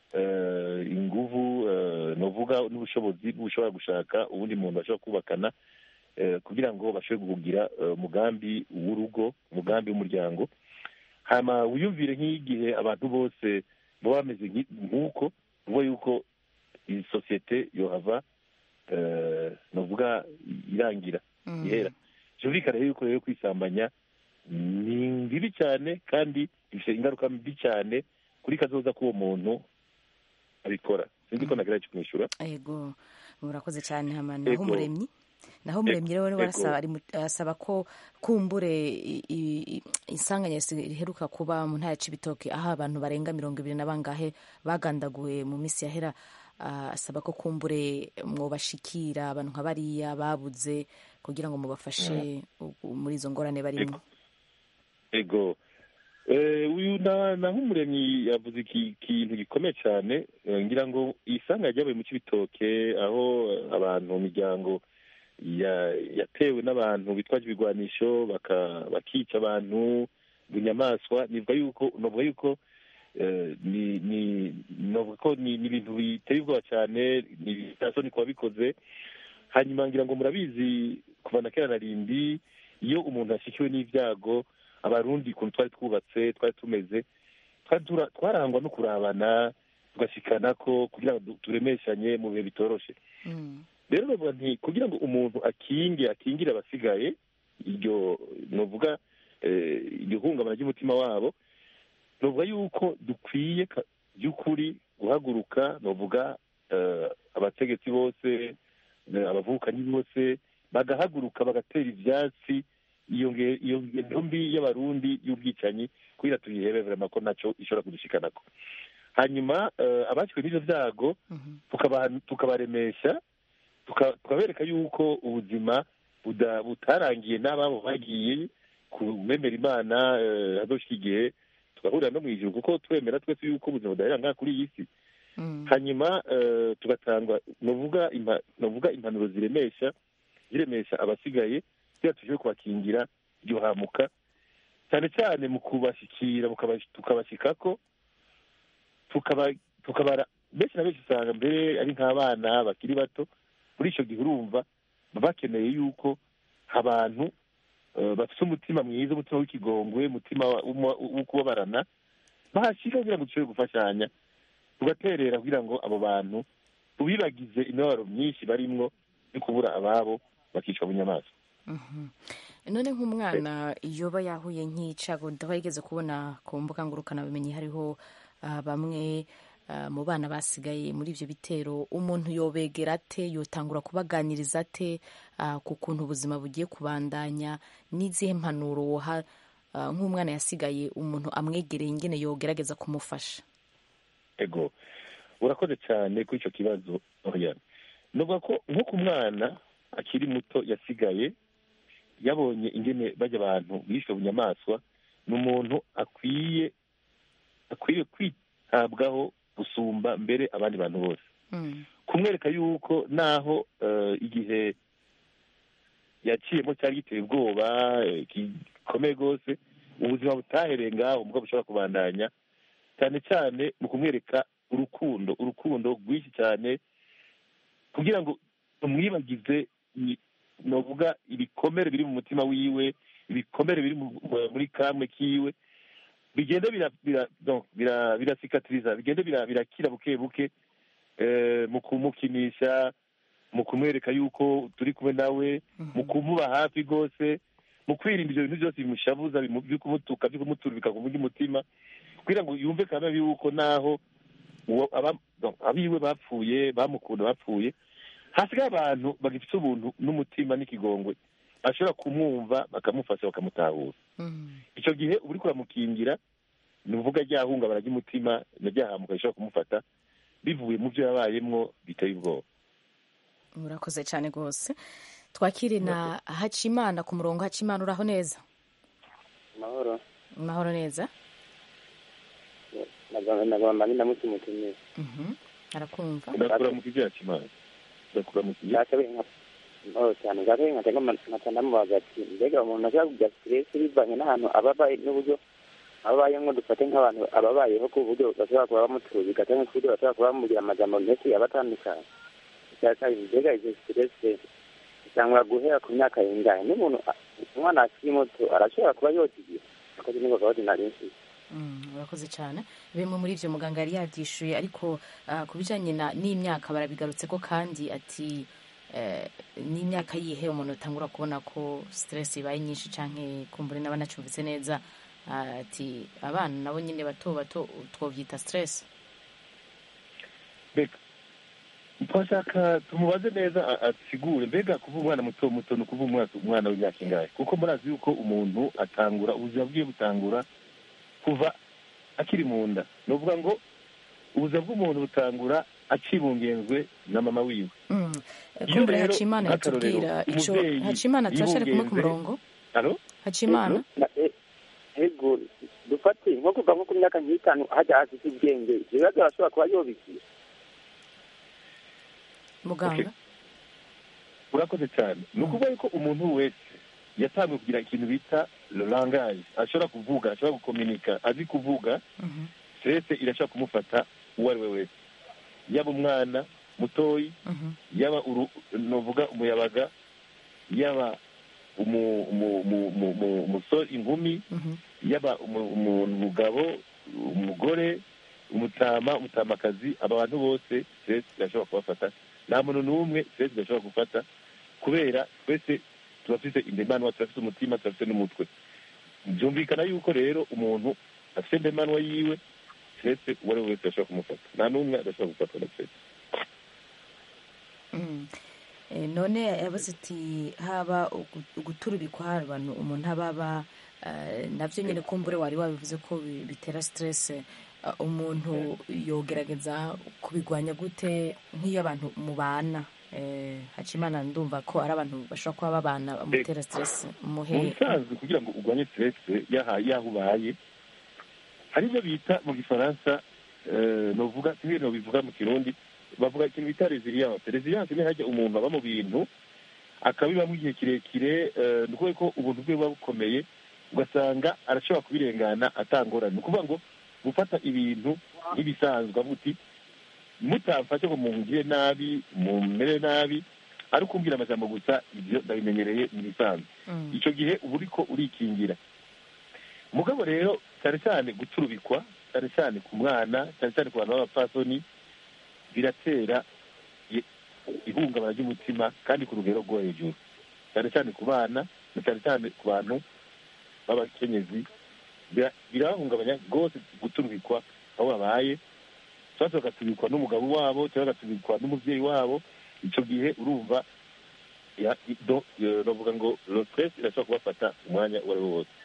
eh, inguvu eh, novuga n'ubushobozi bushobora gushaka ubundi muntu bashobora kubakana eh, kugira ngo bashobore kugira eh, umugambi w'urugo umugambi w'umuryango hanyuma wiyumvire nk'igihe abantu bose baba bameze nki- nk'uko uvuga yuko iyi sosiyete yohava eh, novuga irangira Mhm. ihera byumvikana yuko rero kwisambanya ni bibi cyane kandi bifite ingaruka mbi cyane kuri kazoza k'uwo muntu abikora sinzi ko nagira cyo kumwishyura ego murakoze cyane hama naho Ego. umuremyi naho umuremyi rero Ego. barasaba ari mu- arasaba ko kumbure i- i- i- isanganya riheruka kuba mu ntara ya Cibitoke aho abantu barenga mirongo ibiri na bangahe bagandaguwe mu minsi yahera ah, asaba ko kumbure mwobashikira abantu nka bariya babuze kugira ngo mubafashe u- muri izo ngorane barimo ego Eh, uyu na naho umuremyi yavuze iki kintu gikomeye cyane Eh, ngira ngo isanga ryabaye mu cy'ibitoke aho eh, abantu mu miryango ya- yatewe n'abantu bitwaje ibigwanisho baka- bakica abantu bunyamaswa nivuga yuko novuga yuko eh, ni ni novuga ko ni ni ibintu biteye ubwoba cyane ni bitasoni ku babikoze hanyuma ngira ngo murabizi kuva na kera na rindi iyo umuntu ashyikiwe n'ibyago abarundi ukuntu twari twubatse twari tumeze twari tura- twarangwa no kurabana tugashikana ko kugira ngo du- turemeshanye mu bihe bitoroshe Mm. rero bavuga nti kugira ngo umuntu akinge akingire abasigaye iryo novuga eh, iryo hungabana ry'umutima wabo novuga yuko dukwiye ka- by'ukuri guhaguruka novuga eh, abategetsi bose eh, abavukanyi bose bagahaguruka bagatera ivyatsi iyo nge- iyo ngendo mbi y'abarundi y'ubwicanyi kugira tuyihebe vrema ko naco ishobora kudushikanako hanyuma eh, abakiriwe n'ivyo vyago Mhm. tukaba- tukabaremesha tuka- tukabereka yuko ubuzima buda- butarangiye n'ababo bagiye kubemera imana eh, hazoshika igihe tugahurira no mu ijuru kuko twemera twese yuko ubuzima budahera ngaha kuri iyi si Mm. hanyuma eh, tugatanga novuga impa- novuga impanuro ziremesha ziremesha abasigaye kugira tuje kubakingira iryo hamuka cyane cyane mu kubashyikira mukaba- tukabashyikako tukaba tukabara benshi na benshi usanga mbere ari nk'abana bakiri bato muri icyo gihe urumva baba bakeneye yuko abantu eh, bafite umutima mwiza umutima w'ikigongwe umutima wa- w'uma- wo kubabarana bahashyika kugira ngo dushobore gufashanya tugaterera kugira ngo abo bantu tubibagize imibabaro myinshi barimwo yo kubura ababo bakicwa bunyamaswa Mhm. none nk'umwana yoba yahuye nk'icago ndaba yigeze kubona ku mbuga ngurukanabumenyi hariho ah, bamwe ah, mu bana basigaye muri ibyo bitero umuntu yobegera ate yotangura kubaganiriza ate ah, ku kuntu ubuzima bugiye kubandanya n'izihe mpanuro woha ah, nk'umwana yasigaye umuntu amwegereye ingene yogerageza kumufasha ego urakoze cyane kuri icyo kibazo Oriane nuvuga ko nko ku mwana akiri muto yasigaye yabonye ingene bajya abantu bishwe bunyamaswa ni umuntu akwiye akwiye kwitabwaho gusumba mbere abandi bantu bose Mm. kumwereka yuko naho eh, igihe yaciyemo cyari giteye ubwoba eh, gikomeye rwose ubuzima butahereye ngaho ubwo bushobora kubandanya cyane cyane mu kumwereka urukundo urukundo rwinshi cyane kugira ngo tumwibagize i- novuga ibikomere biri mu mutima wiwe ibikomere biri mu- mu- muri kamwe kiwe bigenda bira bira donc bira birasikatiriza bigenda bira birakira buke buke eh, mu kumukinisha mu kumwereka yuko turi kumwe nawe mu kumuba hafi rwose mu kwirinda ibyo bintu byose bimushabuza bimu- byo kumutuka byo kumuturubika ku mutima kugira ngo yumve kandi yuko naho uwo aba- donc abiwe bapfuye bamukunda bapfuye hasigaye abantu bagifite ubuntu n'umutima n'ikigongwe bashobora kumwumva bakamufasha bakamutahura Mm. icyo gihe uba uri kuramukingira ni uvuga ryahungabana ry'umutima na ryahamuka rishobora kumufata bivuye mu byo yabayemwo biteye ubwoba murakoze cyane rwose twakire na hacimana ku murongo hacimana uraho neza amahoro mahoro neza nagomba ndamutse umutumire Mhm. arakumva ndakura mu kijya kimana ndakura mu kijya bwakabaye nka amahoro cyane bwakabaye nka cyangwa nkata ndamubaza ati mbega umuntu ashobora kugira stress bivanye n'ahantu aba abaye n'uburyo ababayemo dufate nk'abantu ababayeho ku buryo bashobora kuba bamuturubika cyangwa ku buryo bashobora kuba bamugira amagambo menshi aba atandukanye icya kabiri mbega izo stress cyangwa guhera ku myaka y'ingahe n'umuntu a- umwana akiri muto arashobora kuba yokigira akoze niko gahunda nari mfite Mm, urakoze cyane bimwe muri ibyo muganga yari yabyishuye ariko ah, ku bijyanye na- n'imyaka barabigarutse ko kandi ati eh, n'imyaka yihe umuntu atangura kubona ko stress ibaye nyinshi cyangwa kumbure n'aba anacumbitse neza Ah, ati abana nabo nyine bato bato twobyita stress mbega twashaka tumubaze neza a- asigure mbega kuva umwana muto muto ni ukuva umwana umwana w'imyaka ingahe kuko murazi yuko umuntu atangura ubuzima bwiwe butangura kuva akiri mu nda ni ukuvuga ngo ubuzima bw'umuntu butangura akibungenzwe na mama wiwe Mm. Iyo kumbure rero, hacimana nk'akarorero, yatubwira icyo umubyeyi hacimana turashare kumwe ku yibungenze- murongo alo hacimana Na- e- ego dufate nko kuva nko ku myaka nk'itanu hajya hasi ubwenge ibyo bibazo arashobora kuba yobikiye muganga urakoze cyane ni ukuvuga yuko umuntu wese yatangiye kugira ikintu bita langage ashobora kuvuga ashobora gukominika azi kuvuga Mhm. stress irashobora kumufata uwo ari we wese yaba umwana mutoyi Mhm. yaba uru- novuga umuyabaga yaba umu- umu- umu- umu- umu- umusore inkumi Mhm. yaba umu- umu- umugabo umugore umutama umutamakazi aba bantu bose stress irashobora kubafata nta muntu n'umwe stress idashobora gufata kubera twese turafite indemanwa turafite umutima turafite n'umutwe byumvikana yuko rero umuntu afite indemanwa yiwe stress uwo ari we wese ashobora kumufata nta n'umwe adashobora gufatwa na stress Mm. Eh, none yabaze ati haba ugu- uguturubikwa hari abantu umuntu aba aba eh, nabyo nyine kumbure wari wabivuze ko bi- bitera stress eh, umuntu yogerageza kubigwanya gute nk'iyo abantu mubana eh, hacimana ndumva ko ari abantu bashobora kuba babana bamutera stress mu muhe busanzwe kugira ngo urwanye stress yaha yaho ubaye hari ibyo bita mu gifaransa novuga ibintu bivuga mu kirundi bavuga ikintu bita resilience resilience ni hajya umuntu aba mu bintu akabibamo igihe kirekire ni ukuvuga ko ubuntu bwe buba bukomeye ugasanga arashobora kubirengana atangorane ni ukuvuga ngo gufata ibintu nk'ibisanzwe avuga mutamfashe ngo mungire nabi mumere nabi ari ukumbwira amajambo gusa ibyo ndabimenyereye mu bisanzwe icyo gihe uba uriko urikingira mugabo rero cyane cyane guturubikwa cyane cyane ku mwana cyane cyane ku bantu b'abapfasoni biratera ihungabana ry'umutima kandi ku rugero rwo hejuru cyane cyane ku bana na cyane cyane ku bantu b'abakenyezi birabahungabanya rwose guturubikwa aho babaye cyangwa bagatubikwa n'umugabo wabo cyangwa bagatubikwa n'umubyeyi wabo icyo gihe urumva bavuga ngo stress irashobora kubafata umwanya uwo ari wo wose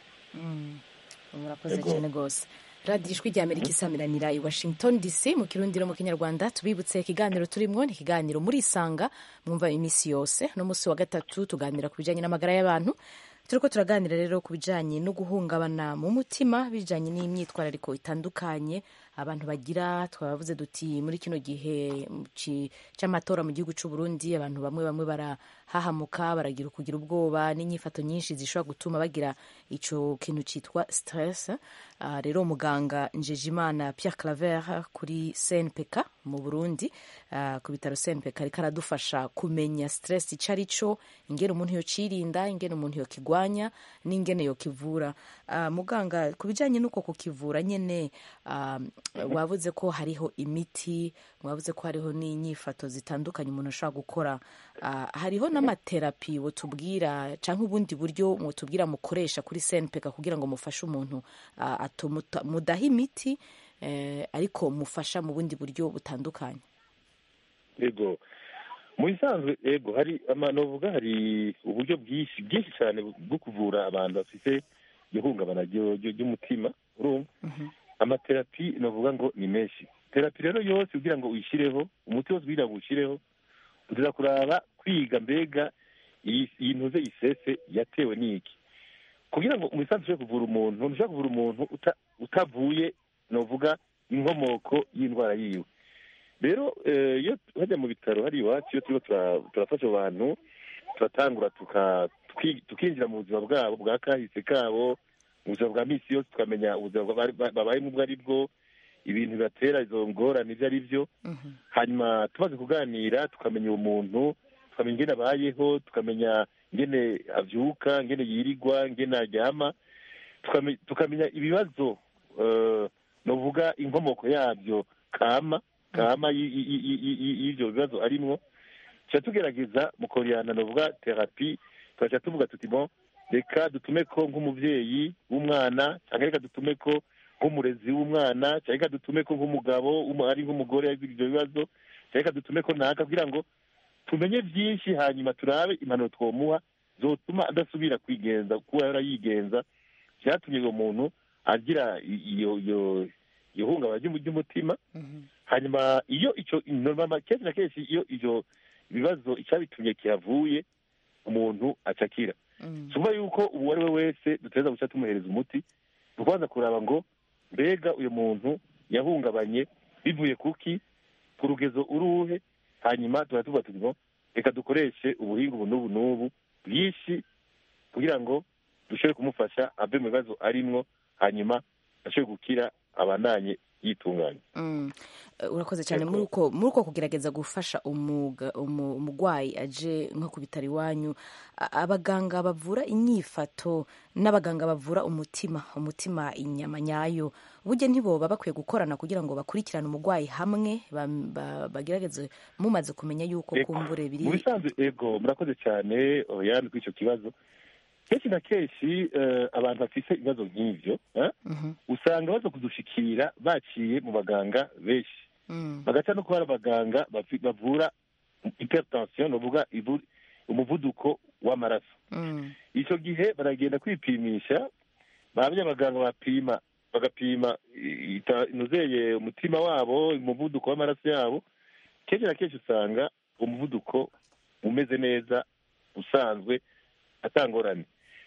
murakoze cyane rwose radiyo ijwi rya amerika isamiranira i washington dc mu kirundi no mu kinyarwanda tubibutse ikiganiro turimo ni ikiganiro muri isanga mwumva iminsi yose no munsi wa gatatu tuganira ku bijyanye n'amagara y'abantu turi ko turaganira rero ku bijyanye no guhungabana mu mutima bijyanye n'imyitwarariko itandukanye abantu bagira twabavuze duti muri kino gihe cy'amatora mu gihugu cy'u Burundi abantu bamwe bamwe barahahamuka baragira kugira ubwoba n'inyifato nyinshi zishobora gutuma bagira icyo kintu cyitwa stress rero muganga Njejimana Pierre Claver kuri CNPK mu Burundi ku bitaro CNPK ariko aradufasha kumenya stress icyo ari cyo ingene umuntu yocirinda ingene umuntu yokigwanya n'ingene yokivura muganga ku bijyanye n'uko kukivura nyine wavuze ko hariho imiti wavuze ko hariho n'inyifato zitandukanye umuntu ashobora gukora hariho n'amaterapi tubwira cyangwa ubundi buryo tubwira mukoresha kuri senpeka kugira ngo mufashe umuntu mudaha imiti ariko mufasha mu bundi buryo butandukanye yego mu bisanzwe yego hari amanovuga hari uburyo bwinshi bwinshi cyane bwo kuvura abantu bafite ihungabana ry'umutima urumva amaterapi navuga ngo ni menshi terapi rero yose kugira ngo uyishyireho umuti wose kugira ngo uwushyireho uza kuraba kwiga mbega iyi ntuze isese yatewe n'iki kugira ngo umusanzu ushobore kuvura umuntu ntushobora kuvura umuntu utavuye navuga inkomoko y'indwara yiwe rero iyo hajya mu bitaro hari iwacu iyo turimo turafasha abantu turatangura tukinjira mu buzima bwabo bwa kahise kabo mu buzima bwa minsi yose tukamenya ubuzima babayemo ubwo ari bwo ibintu bibatera izo ngorane ibyo ari byo hanyuma tumaze kuganira tukamenya uwo muntu tukamenya ingene abayeho tukamenya ingene abyuka ingene yirirwa ingene aryama tukamenya ibibazo navuga inkomoko yabyo kama kama y'ibyo bibazo arimwo tuba tugerageza mu koreyana navuga terapi tugaca tuvuga tuti bon reka dutume ko nk'umubyeyi w'umwana cyangwa reka dutume ko nk'umurezi w'umwana cyangwa reka dutume ko nk'umugabo ari nk'umugore yagize ibyo bibazo cyangwa reka dutume ko naka kugira ngo tumenye byinshi hanyuma turabe impanuro twomuha zotuma adasubira kwigenza kuba yari yigenza byatumye uwo muntu agira iyo iyo iyo hungabana ry'umutima hanyuma iyo icyo kenshi na kenshi iyo ibyo bibazo icyabitumye kihavuye umuntu acakira tuvuga yuko uwo ari we wese duteza guca tumuhereza umuti ni ukubanza kuraba ngo mbega uyu muntu yahungabanye bivuye kuki ku rugezo uruhe hanyuma tuba tuvuga tuti ngo reka dukoreshe ubuhinga ubu n'ubu n'ubu bwinshi kugira ngo dushobore kumufasha ave mu bibazo arimwo hanyuma ashobore gukira abandanye yitunganya urakoze cyane muri uko kugerageza gufasha umurwayi aje nko ku bitaro iwanyu abaganga bavura inyifato n'abaganga bavura umutima umutima inyama nyayo burya ntiboba bakwiye gukorana kugira ngo bakurikirane umurwayi hamwe bagerageze mumaze kumenya yuko kumbure biri mu bisanzwe ego murakoze cyane yandi kuri icyo kibazo kenshi na kenshi abantu bafite ibibazo nk'ibyo usanga baza kudushikira baciye mu baganga benshi bagaca no kuba ari abaganga bavura hypertension ni ukuvuga umuvuduko w'amaraso icyo gihe baragenda kwipimisha bahamya abaganga bapima bagapima inuzeye umutima wabo umuvuduko w'amaraso yabo kenshi na kenshi usanga umuvuduko umeze neza usanzwe atangorane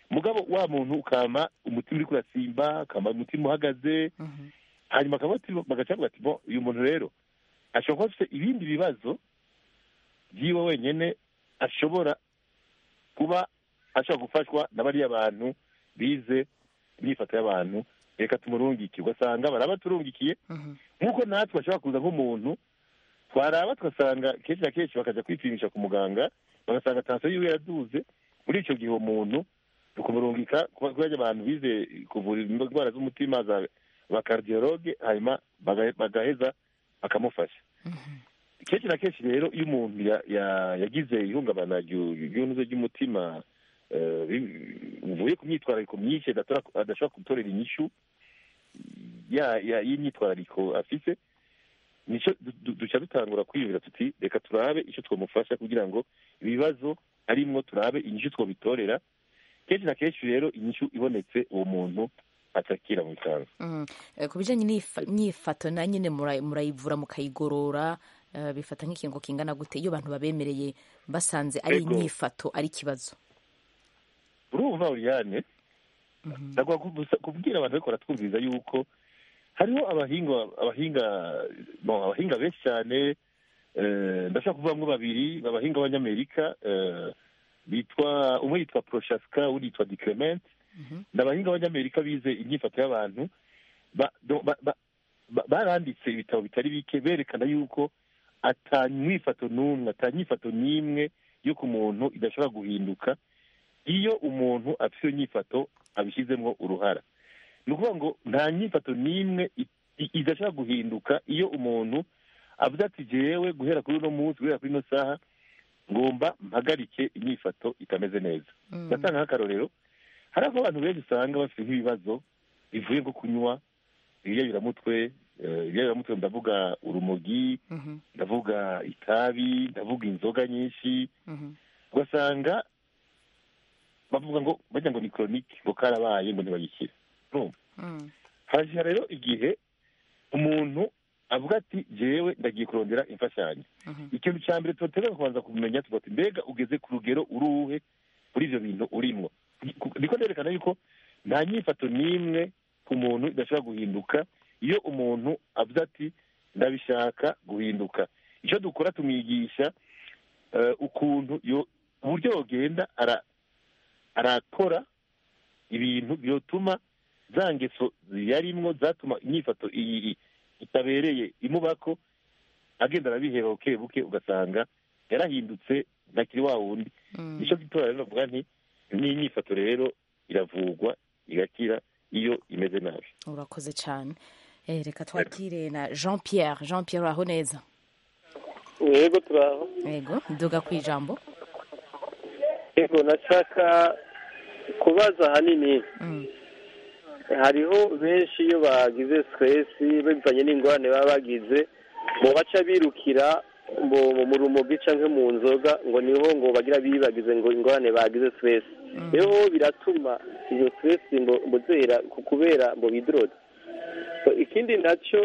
mugabo wa muntu ukama umutima uri kurasimba ukama umutima uhagaze hanyuma akaba bagaca bavuga ati bo uyu muntu rero ashobora kuba afite ibindi bibazo byiwe wenyine ashobora kuba ashobora gufashwa na bariya bantu bize imyifato y'abantu reka tumurungike ugasanga baraba turungikiye nk'uko natwe bashobora kuza nk'umuntu twaraba tugasanga kenshi na kenshi bakajya kwipimisha ku muganga bagasanga tansiyo yiwe yaraduze muri icyo gihe uwo muntu tukumurungika kubera abantu bize kuvura indwara z'umutima za bakardiologe hanyuma bagaheza bakamufasha kenshi na kenshi rero iyo umuntu yagize ihungabana ry'unuze ry'umutima uvuye ku myitwarariko myinshi adashobora gutorera inyishu y'imyitwarariko afite duca dutangura kwiyumvira tuti reka turabe icyo twamufasha kugira ngo ibibazo arimwo turabe inyishu twabitorera kenshi na kenshi rero inyishu ibonetse uwo muntu atakira mu bisanzwe ku bijyanye n'imyifato na nyine murayivura mukayigorora bifata nk'ikingo kingana gute iyo abantu babemereye basanze ari imyifato ari ikibazo urumva uriyane kubwira abantu ariko baratwumviriza yuko hariho abahinga abahinga abahinga benshi cyane ndashaka kuvamo babiri abahinga b'abanyamerika bitwa umwe yitwa poroshaska undi yitwa diclement ni abahinga b'abanyamerika bize imyifato y'abantu baranditse ibitabo bitari bike berekana yuko atanyifato n'umwe atanyifato n'imwe yo ku muntu idashobora guhinduka iyo umuntu afite iyo nyifato abishyizemo uruhara ni ukuvuga ngo nta nyifato n'imwe idashobora guhinduka iyo umuntu avuze ati jewe guhera kuri uno munsi guhera kuri ino saha ngomba mpagarike imyifato itameze neza ndatanga nk'akarorero hari aho abantu benshi usanga bafite nk'ibibazo bivuye nko kunywa ibiyayuramutwe ibiyayuramutwe ndavuga urumogi ndavuga itabi ndavuga inzoga nyinshi ugasanga bavuga ngo bajya ngo ni koronike ngo karabaye ngo ntibagikire hajya rero igihe umuntu avuga ati jewe ndagiye kurondera imfashanyo ikintu cya mbere tubatega kubanza kumenya tugati mbega ugeze ku rugero uruhe muri ibyo bintu urimo niko nerekana yuko nta nyifato n'imwe ku muntu idashobora guhinduka iyo umuntu avuze ati ndabishaka guhinduka icyo dukora tumwigisha ukuntu uburyo yogenda arakora ibintu byotuma za ngeso yarimwo zatuma imyifato iyi itabereye imubako agenda arabiheba buke buke ugasanga yarahindutse ntakiri wa wundi nicyo gitora rero navuga nti n'imyifato rero iravurwa igakira iyo imeze nabi urakoze cyane reka twakire na jean pierre jean pierre uraho neza yego turaho yego duga ku ijambo yego nashaka kubaza ahanini hariho benshi iyo bagize siteresi bivanye n'ingorane baba bagize mu baca birukira mu rumogi cyangwa mu nzoga ngo niho ngo bagira bibagize ngo ingorane bagize siteresi rero biratuma izo siteresi ngo zera kubera ngo bidorode ikindi nacyo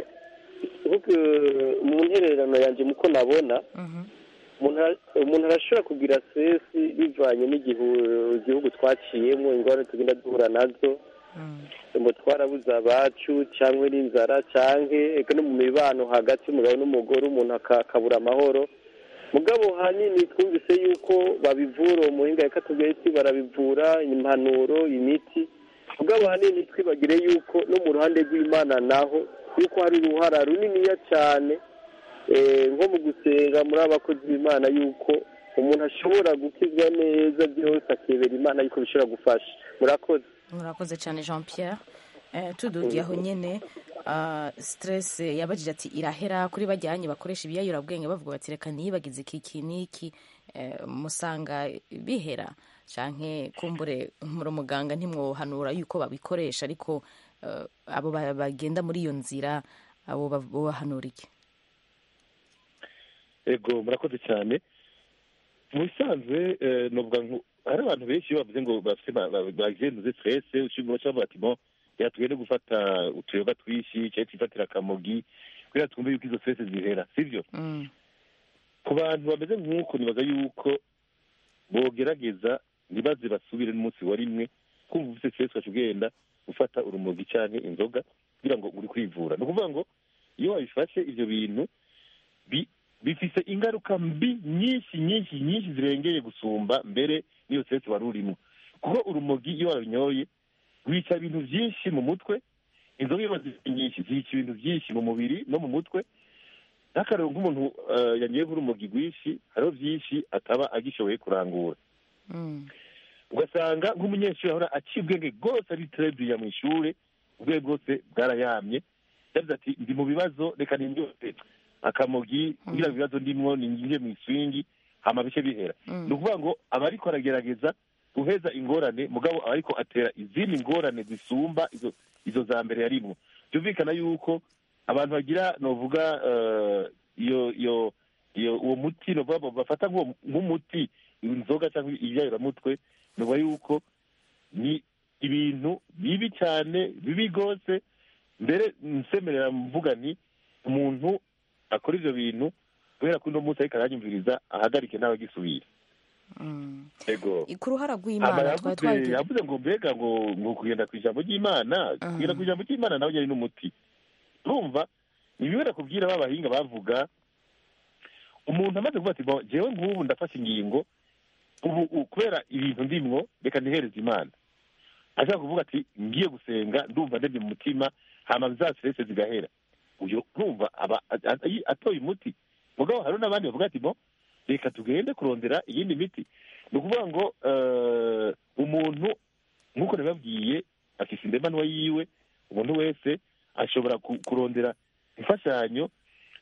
mu ntererano yanjye muko nabona umuntu arashobora kugira siteresi bivanye n'igihugu twaciyemo ingorane tugenda duhura nazo ngo twarabuze abacu cyangwa n'inzara cyangwa no mu mibano hagati y'umugabo n'umugore umuntu akabura amahoro mugabo hanini twumvise yuko babivura uwo muhinga reka tubwire ati barabivura impanuro imiti mugabo hanini twibagire yuko no mu ruhande rw'imana naho yuko hari uruhara runiniya cyane nko mu gusenga muri abakozi b'imana yuko umuntu ashobora gukizwa neza byose akebera imana yuko bishobora gufasha murakoze murakoze cyane jean pierre tudugiye aho nyine siteresi yabajije ati irahera kuri bajyanye bakoresha ibiyayurabwenge bavuga bati reka ntiyibagize iki iki n'iki musanga bihera cyangwa kumbure muri muganga ntimwohanura yuko babikoresha ariko abo bagenda muri iyo nzira abo bahanura iki ego murakoze cyane mu bisanzwe hari abantu benshi bavuze ngo bagenduze siteresi ushobora kuba bati mo reka tugende gufata utuyoga twinshi cyangwa twifatira akamogi kugira twumve yuko izo siteresi zihera sibyo ku bantu bameze nk'uko nibaza yuko bogerageza ntibaze basubire n'umunsi wa rimwe kumva ufite stress ugaca ugenda ufata urumogi canke inzoga kugira ngo uri kwivura ni ukuvuga ngo iyo wabifashe ivyo bintu bi- bifise ingaruka mbi nyinshi nyinshi nyinshi zirengeye gusumba mbere n'iyo stress wari urimo kuko urumogi iyo warunyoye wica ibintu byinshi mu mutwe inzoga iyo zifite nyinshi zica ibintu byinshi mu mubiri no mu mutwe n'akarero nk'umuntu eh, yanyoye nk'urumogi rwinshi hariho byinshi ataba agishoboye kurangura Mm. ugasanga nk'umunyeshuri ahora aciye ubwenge bwose ari terebiya mu ishuri ubwenge bwose bwarayamye yavuze ati ndi mu bibazo reka nindyose akamogi kugira ngo ibibazo ndimwo ninjye mu iswingi hama bice bihera Mm. ni ukuvuga ngo aba ariko aragerageza guheza ingorane mugabo aba ariko atera izindi ngorane zisumba izo izo za mbere yarimwo byumvikana yuko abantu bagira novuga eh, iyo iyo iyo uwo muti novuga ngo bafata nk'uwo- nk'umuti inzoga cyangwa ibyayuramutwe nuvuga yuko ni ibintu bibi cyane bibi rwose mbere nsemerera mvuga ni umuntu akora ivyo bintu kubera ko uno munsi ariko aranyumviriza ahagarike ntabagisubira Mm. ego ku ruhara Hama rw'imana twari yavuze twagiye yavuze ngo mbega ngo ngo kugenda ku ijambo ry'imana Mhm. kugenda ku ijambo ry'imana nawe yari n'umuti urumva ibibera kubwira ba bahinga bavuga umuntu amaze kuvuga ati "Bo, jewe nk'ubu ndafashe ingingo ubu u- kubera ibintu ndimwo reka ntihereze imana ashaka kuvuga ati ngiye gusenga ndumva ndebye mu mutima hama za stress zigahera uyo urumva aba a- a- atoye umuti mugabo hari n'abandi bavuga ati bo reka tugende kurondera iyindi miti ni ukuvuga ngo eh, umuntu nk'uko nabibabwiye afise indemanwa yiwe umuntu wese ashobora ku- kurondera imfashanyo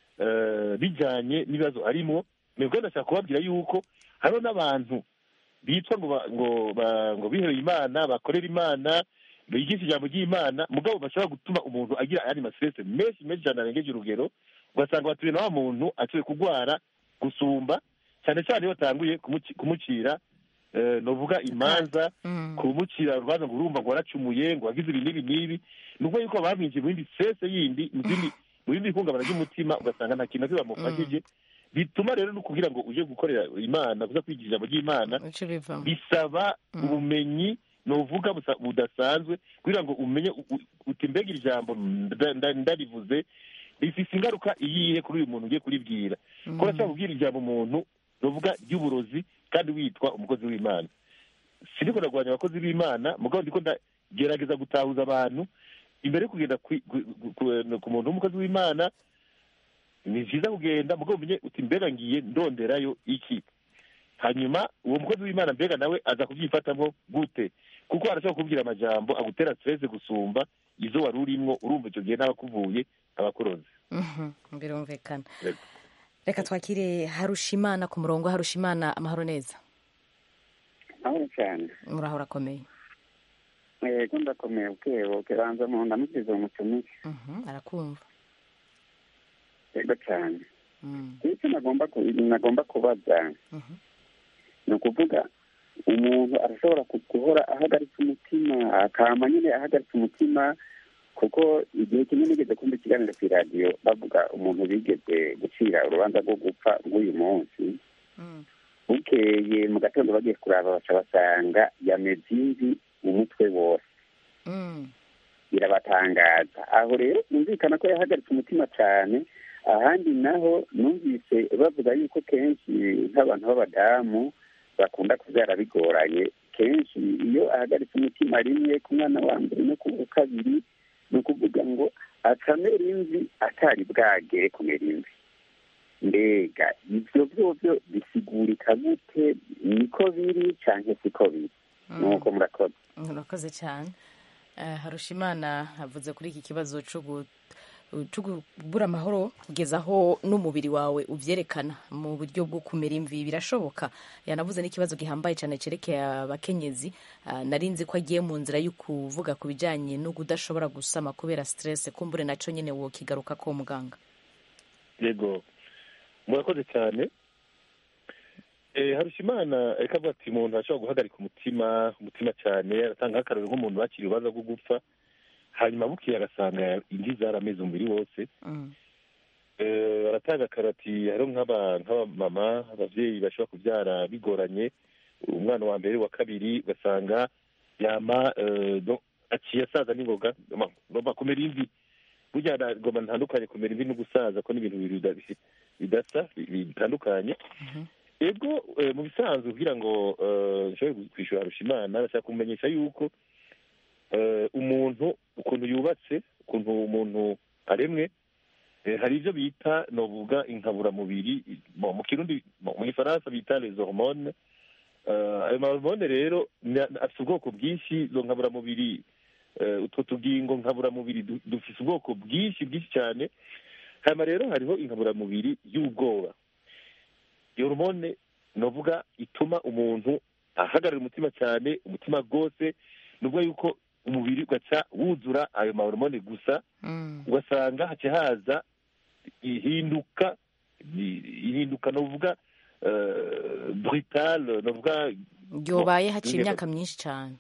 eh, bijyanye n'ibibazo arimo nibwo ndashaka kubabwira yuko hariho n'abantu bitwa ngo ba- ngo ba- ngo bihebeye imana bakorera imana bigisha ijambo ry'imana mugabo bashobora gutuma umuntu agira ayandi masirese menshi menshi cyane arengeje urugero ugasanga batuye na wa muntu ashoboye kurwara gusumba cyane cyane iyo batanguye kumuci- kumucira eh, novuga imanza Mm. kumucira urubanza ngo urumva ngo waracumuye ngo wagize ibi n'ibi n'ibi ni ukuvuga yuko bamwinjiye mu yindi sese yindi mu zindi mu yindi ihungabana ry'umutima ugasanga nta kintu na kimwe bamufashije bituma rero no kugira ngo uje gukorera imana kuza kwigira ijambo ry'imana Ico bivamo bisaba Mm. ubumenyi novuga busa- budasanzwe kugira ngo umenye u- u- uti mbega iri jambo nda- nda- ndarivuze rifise ingaruka iyihe kuri uyu muntu ugiye kuribwira ko urashobora kubwira ijambo umuntu novuga ry'uburozi kandi witwa umukozi w'imana siniko ndagwanya abakozi b'imana mugabo ndiko ndagerageza gutahuza abantu imbere yo kugenda kwi- ku- ku- ku- ku muntu w'umukozi w'imana ni vyiza kugenda mugabo umenye uti mbega ngiye ndonderayo iki hanyuma uwo mukozi w'imana mbega nawe aza kubyifatamo gute kuko arashobora kubwira amajambo agutera stress gusumba izo wari urimwo urumva icyo gihe n'abakuvuye abakuroze Mhm, birumvikana Yego. reka twakire harushimana ku murongo harushimana amahoro neza aho cyane muraho urakomeye yego ndakomeye bwebo kibanza mu ndamukiza umutumire Mhm, arakumva yego cyane Mm, icyo nagomba ku- nagomba kubaza mhm. ni ukuvuga umuntu arashobora ku- guhora ahagaritse umutima akama nyine ahagaritse umutima kuko igihe kimwe nigeze kumva ikiganiro ku iradiyo bavuga umuntu bigeze gucira urubanza rwo gupfa rw'uyu munsi Mm. bukeye mu gatondo bagiye kuraba baca basanga yameze imvi umutwe wose Mm. birabatangaza aho rero numvikana ko yahagaritse umutima cyane ahandi naho numvise bavuga yuko kenshi nk'abantu b'abadamu bakunda kubyara bigoranye kenshi iyo ahagaritse umutima rimwe ku mwana wa mbere no ku wa kabiri ni ukuvuga ngo akamera imvi atari bwagere kumera imvi mbega ibyo byobyo bisigurika gute niko biri cyangwa siko biri nuko murakoze urakoze cyane Eh, harushimana avuze kuri iki kibazo cyo gu- cyo kubura amahoro kugeza aho n'umubiri wawe ubyerekana mu buryo bwo kumera imvi birashoboka yanavuze n'ikibazo gihambaye cyane cyerekeye abakenyezi Ah, nari nzi ko agiye mu nzira yo kuvuga ku bijyanye no kudashobora gusama kubera stress kumbure nacyo nyine wokigaruka ko muganga yego murakoze cyane Eh, harushimana reka avuga ati umuntu ashobora guhagarika umutima umutima cyane aratanga nk'akarori nk'umuntu bakiriye urubanza rwo gupfa hanyuma bukeye agasanga indi zarameze umubiri wose Mm. Eh, baratanga akarati hariho nk'aba- nk'abamama ababyeyi bashobora kubyara bigoranye umwana wa mbere wa kabiri ugasanga yama eh, donc aciye asaza n'ingoga ma- ngomba kumera imvi burya na- ngomba ntandukanye kumera imvi no gusaza ko n'ibintu bibiri bida- bisi- bidasa bi- bitandukanye ego eh, mu bisanzwe kugira ngo eh, nshobore kwishyura harushimana ndashaka kumenyesha yuko eh, umuntu ukuntu yubatse ukuntu umuntu aremwe eh, hari ibyo bita novuga inkaburamubiri mo- mu kirundi mo- mu gifaransa bita les hormones Eh, ayo mahormone rero ni- afite ubwoko bwinshi izo nkaburamubiri eh, utwo tugingo nkaburamubiri du- dufite ubwoko bwinshi bwinshi cyane hanyuma rero hariho inkaburamubiri y'ubwoba iyo hormone novuga ituma umuntu ahagarara umutima cyane umutima rwose nubwo yuko umubiri ugaca wuzura ayo mahormone gusa ugasanga haca haza ihinduka ihinduka novuga eh, brutal novuga ryobaye haciye Ingene- imyaka myinshi cyane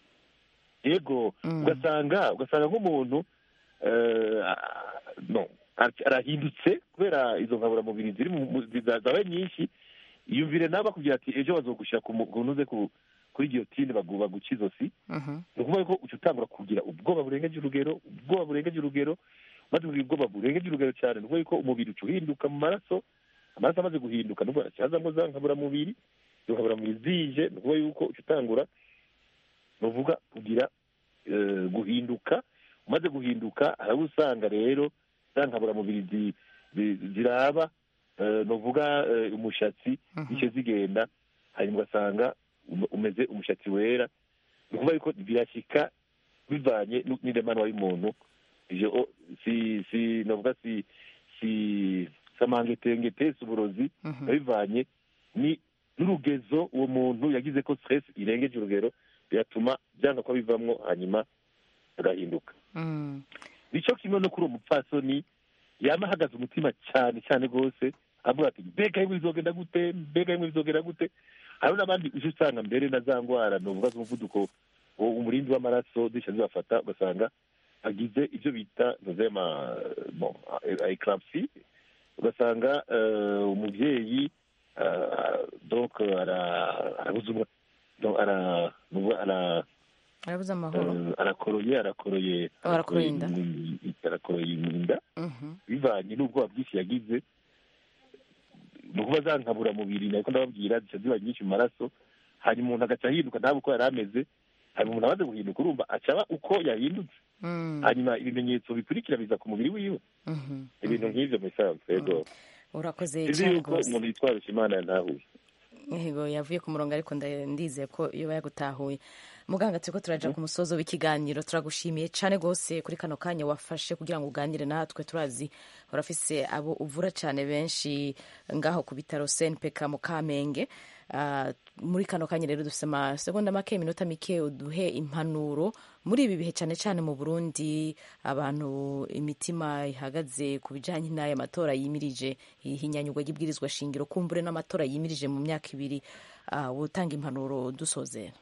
yego ugasanga ugasanga nk'umuntu eh, ah, no ara- arahindutse kubera izo nkaburamubiri ziri mu- mu- ziza- zabaye nyinshi yumvire nawe bakubwira ati ejo bazogushyira ku mu- ku ntuze ku- kuri giyotine bagu- baguca izosi ni ukuvuga ko uca utangura kugira ubwoba burengeje urugero ubwoba burengeje urugero maze kugira ubwoba burengeje urugero cyane ni ukuvuga ko umubiri uca uhinduka mu maraso amaraso amaze guhinduka ni ukuvuga hazamo za nkaburamubiri izo nkaburamubiri zije ni ukuvuga yuko uca utangura ni ukuvuga kugira eh, guhinduka umaze guhinduka haraba usanga rero za nkaburamubiri zi- zi- ziraba eh, ni ukuvuga eh, umushatsi zice zigenda hanyuma ugasanga ume- umeze umushatsi wera ni ukuvuga yuko birashyika bivanye nu- n'indemanwa y'umuntu ivyo o- si si novuga si si samangetengete si uburozi biba bivanye ni n'urugezo uwo muntu yagize ko stress irengeje urugero biratuma byanga ko bivamwo hanyuma agahinduka nicyo kimwe no kuri uwo mupfasoni yama ahagaze umutima cyane cyane rwose avuga ati mbega yemwe bizogenda gute mbega yemwe bizogenda gute hari n'abandi uje usanga mbere na za ndwara novuga z'umuvuduko uwo umurindi w'amaraso zisha zibafata ugasanga agize ibyo bita nozema eclampsie ugasanga eh, umubyeyi eh, donc ara- arabuza umwa- donc ara- nuvuga ara arabuze amahoro eh, arakoroye arakoroye Oh, arakoroye inda. mu- arakoroye mu nda Mhm. bivanye n'ubwoba bwinshi yagize ni ukuba za nkaburamubiri nako ndababwira zica ziba nyinshi mu maraso hanyuma umuntu agaca ahinduka ntabe uko yari ameze hanyuma umuntu amaze guhinduka urumva acaba uko yahindutse Mm. hanyuma ibimenyetso bikurikira biza ku mubiri wiwe Mhm. ibintu nk'ibyo mu isanzwe yego urakoze izi cyane yuko rwose umuntu yitwarisha imana yantahuye yego yavuye ku murongo ariko nda- ndizeye ko iyo yagutahuye muganga turiko turaja ku musozo w'ikiganiro turagushimiye cyane rwose kuri kano kanya wafashe kugira ngo uganire natwe turazi urafise abo uvura cyane benshi ngaho ku bitaro senpeka mu kamenge Ah, muri kano kanya rero dufise amasegonda make iminota mike uduhe impanuro muri ibi bihe cyane cyane mu burundi abantu imitima ihagaze ku bijanye n'aya matora yimirije ihinyanyurwa ry'ibwirizwa shingiro kumbure n'amatora yimirije mu myaka ibiri ah, wotanga impanuro dusozera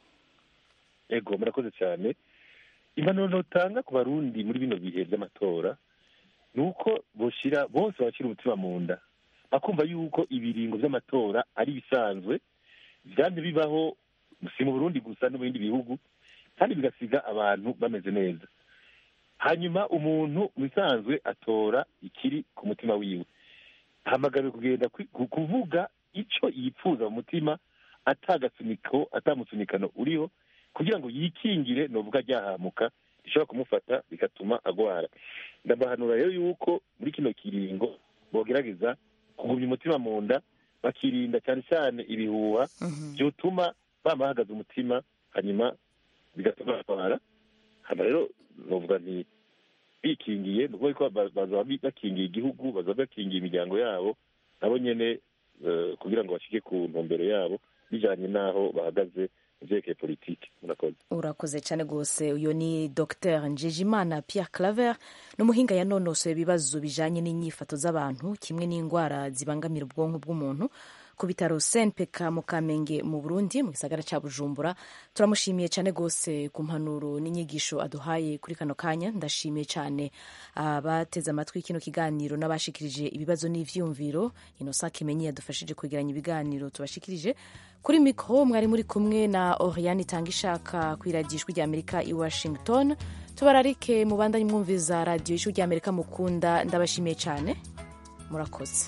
ego murakoze cyane impanuro notanga ku barundi muri bino bihe by'amatora ni uko boshira bose bashyira umutima mu nda bakumva yuko ibiringo by'amatora ari ibisanzwe byanze bibaho si mu burundi gusa no mu bindi bihugu kandi bigasiga abantu bameze neza hanyuma umuntu mu bisanzwe atora ikiri ku mutima wiwe ahamagariwe kugenda kwi- ku- kuvuga icyo yipfuza mu mutima atagasuniko atamusunikano uriho kugira ngo yikingire novuga ryahamuka rishobora kumufata bigatuma agwara ndabahanura rero yuko muri kino kiringo bogerageza kugumya umutima mu nda bakirinda cyane cyane ibihuha byotuma bama bahagaze umutima hanyuma bigatuma batwara hano rero novuga nti bikingiye ni ukuvuga ko ba- bazaba bi- bakingiye igihugu bazaba bakingiye imiryango yabo nabo nyene eh, kugira ngo bashike ku ntumbero yabo bijanye n'aho bahagaze mu vyerekeye politiki murakoze urakoze cyane rwose uyu ni dr njejimana pierre claver ni umuhinga yanonosoye ibibazo bijanye n'inyifato z'abantu kimwe n'indwara zibangamira ubwonko bw'umuntu ku bitaro senpeka mu kamenge mu burundi mu gisagara cya bujumbura turamushimiye cyane rwose ku mpanuro n'inyigisho aduhaye kuri kano kanya ndashimiye cyane abateze amatwi kino kiganiro n'abashikirije ibibazo n'ivyumviro inosa kimenyi yadufashije kwegeranya ibiganiro tubashikirije kuri mikoro mwari muri kumwe na oriane itanga ishaka ku iradijwi rya amerika i washington tubararike mubandanye mwumviza radiyo ijwi rya amerika mukunda ndabashimiye cyane murakoze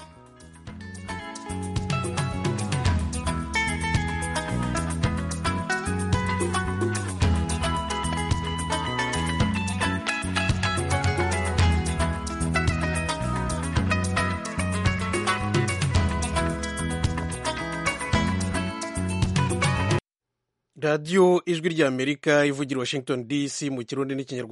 radiyo ijwi ry'amerika ivugira washington dc mu kirundi n'ikinyarwanda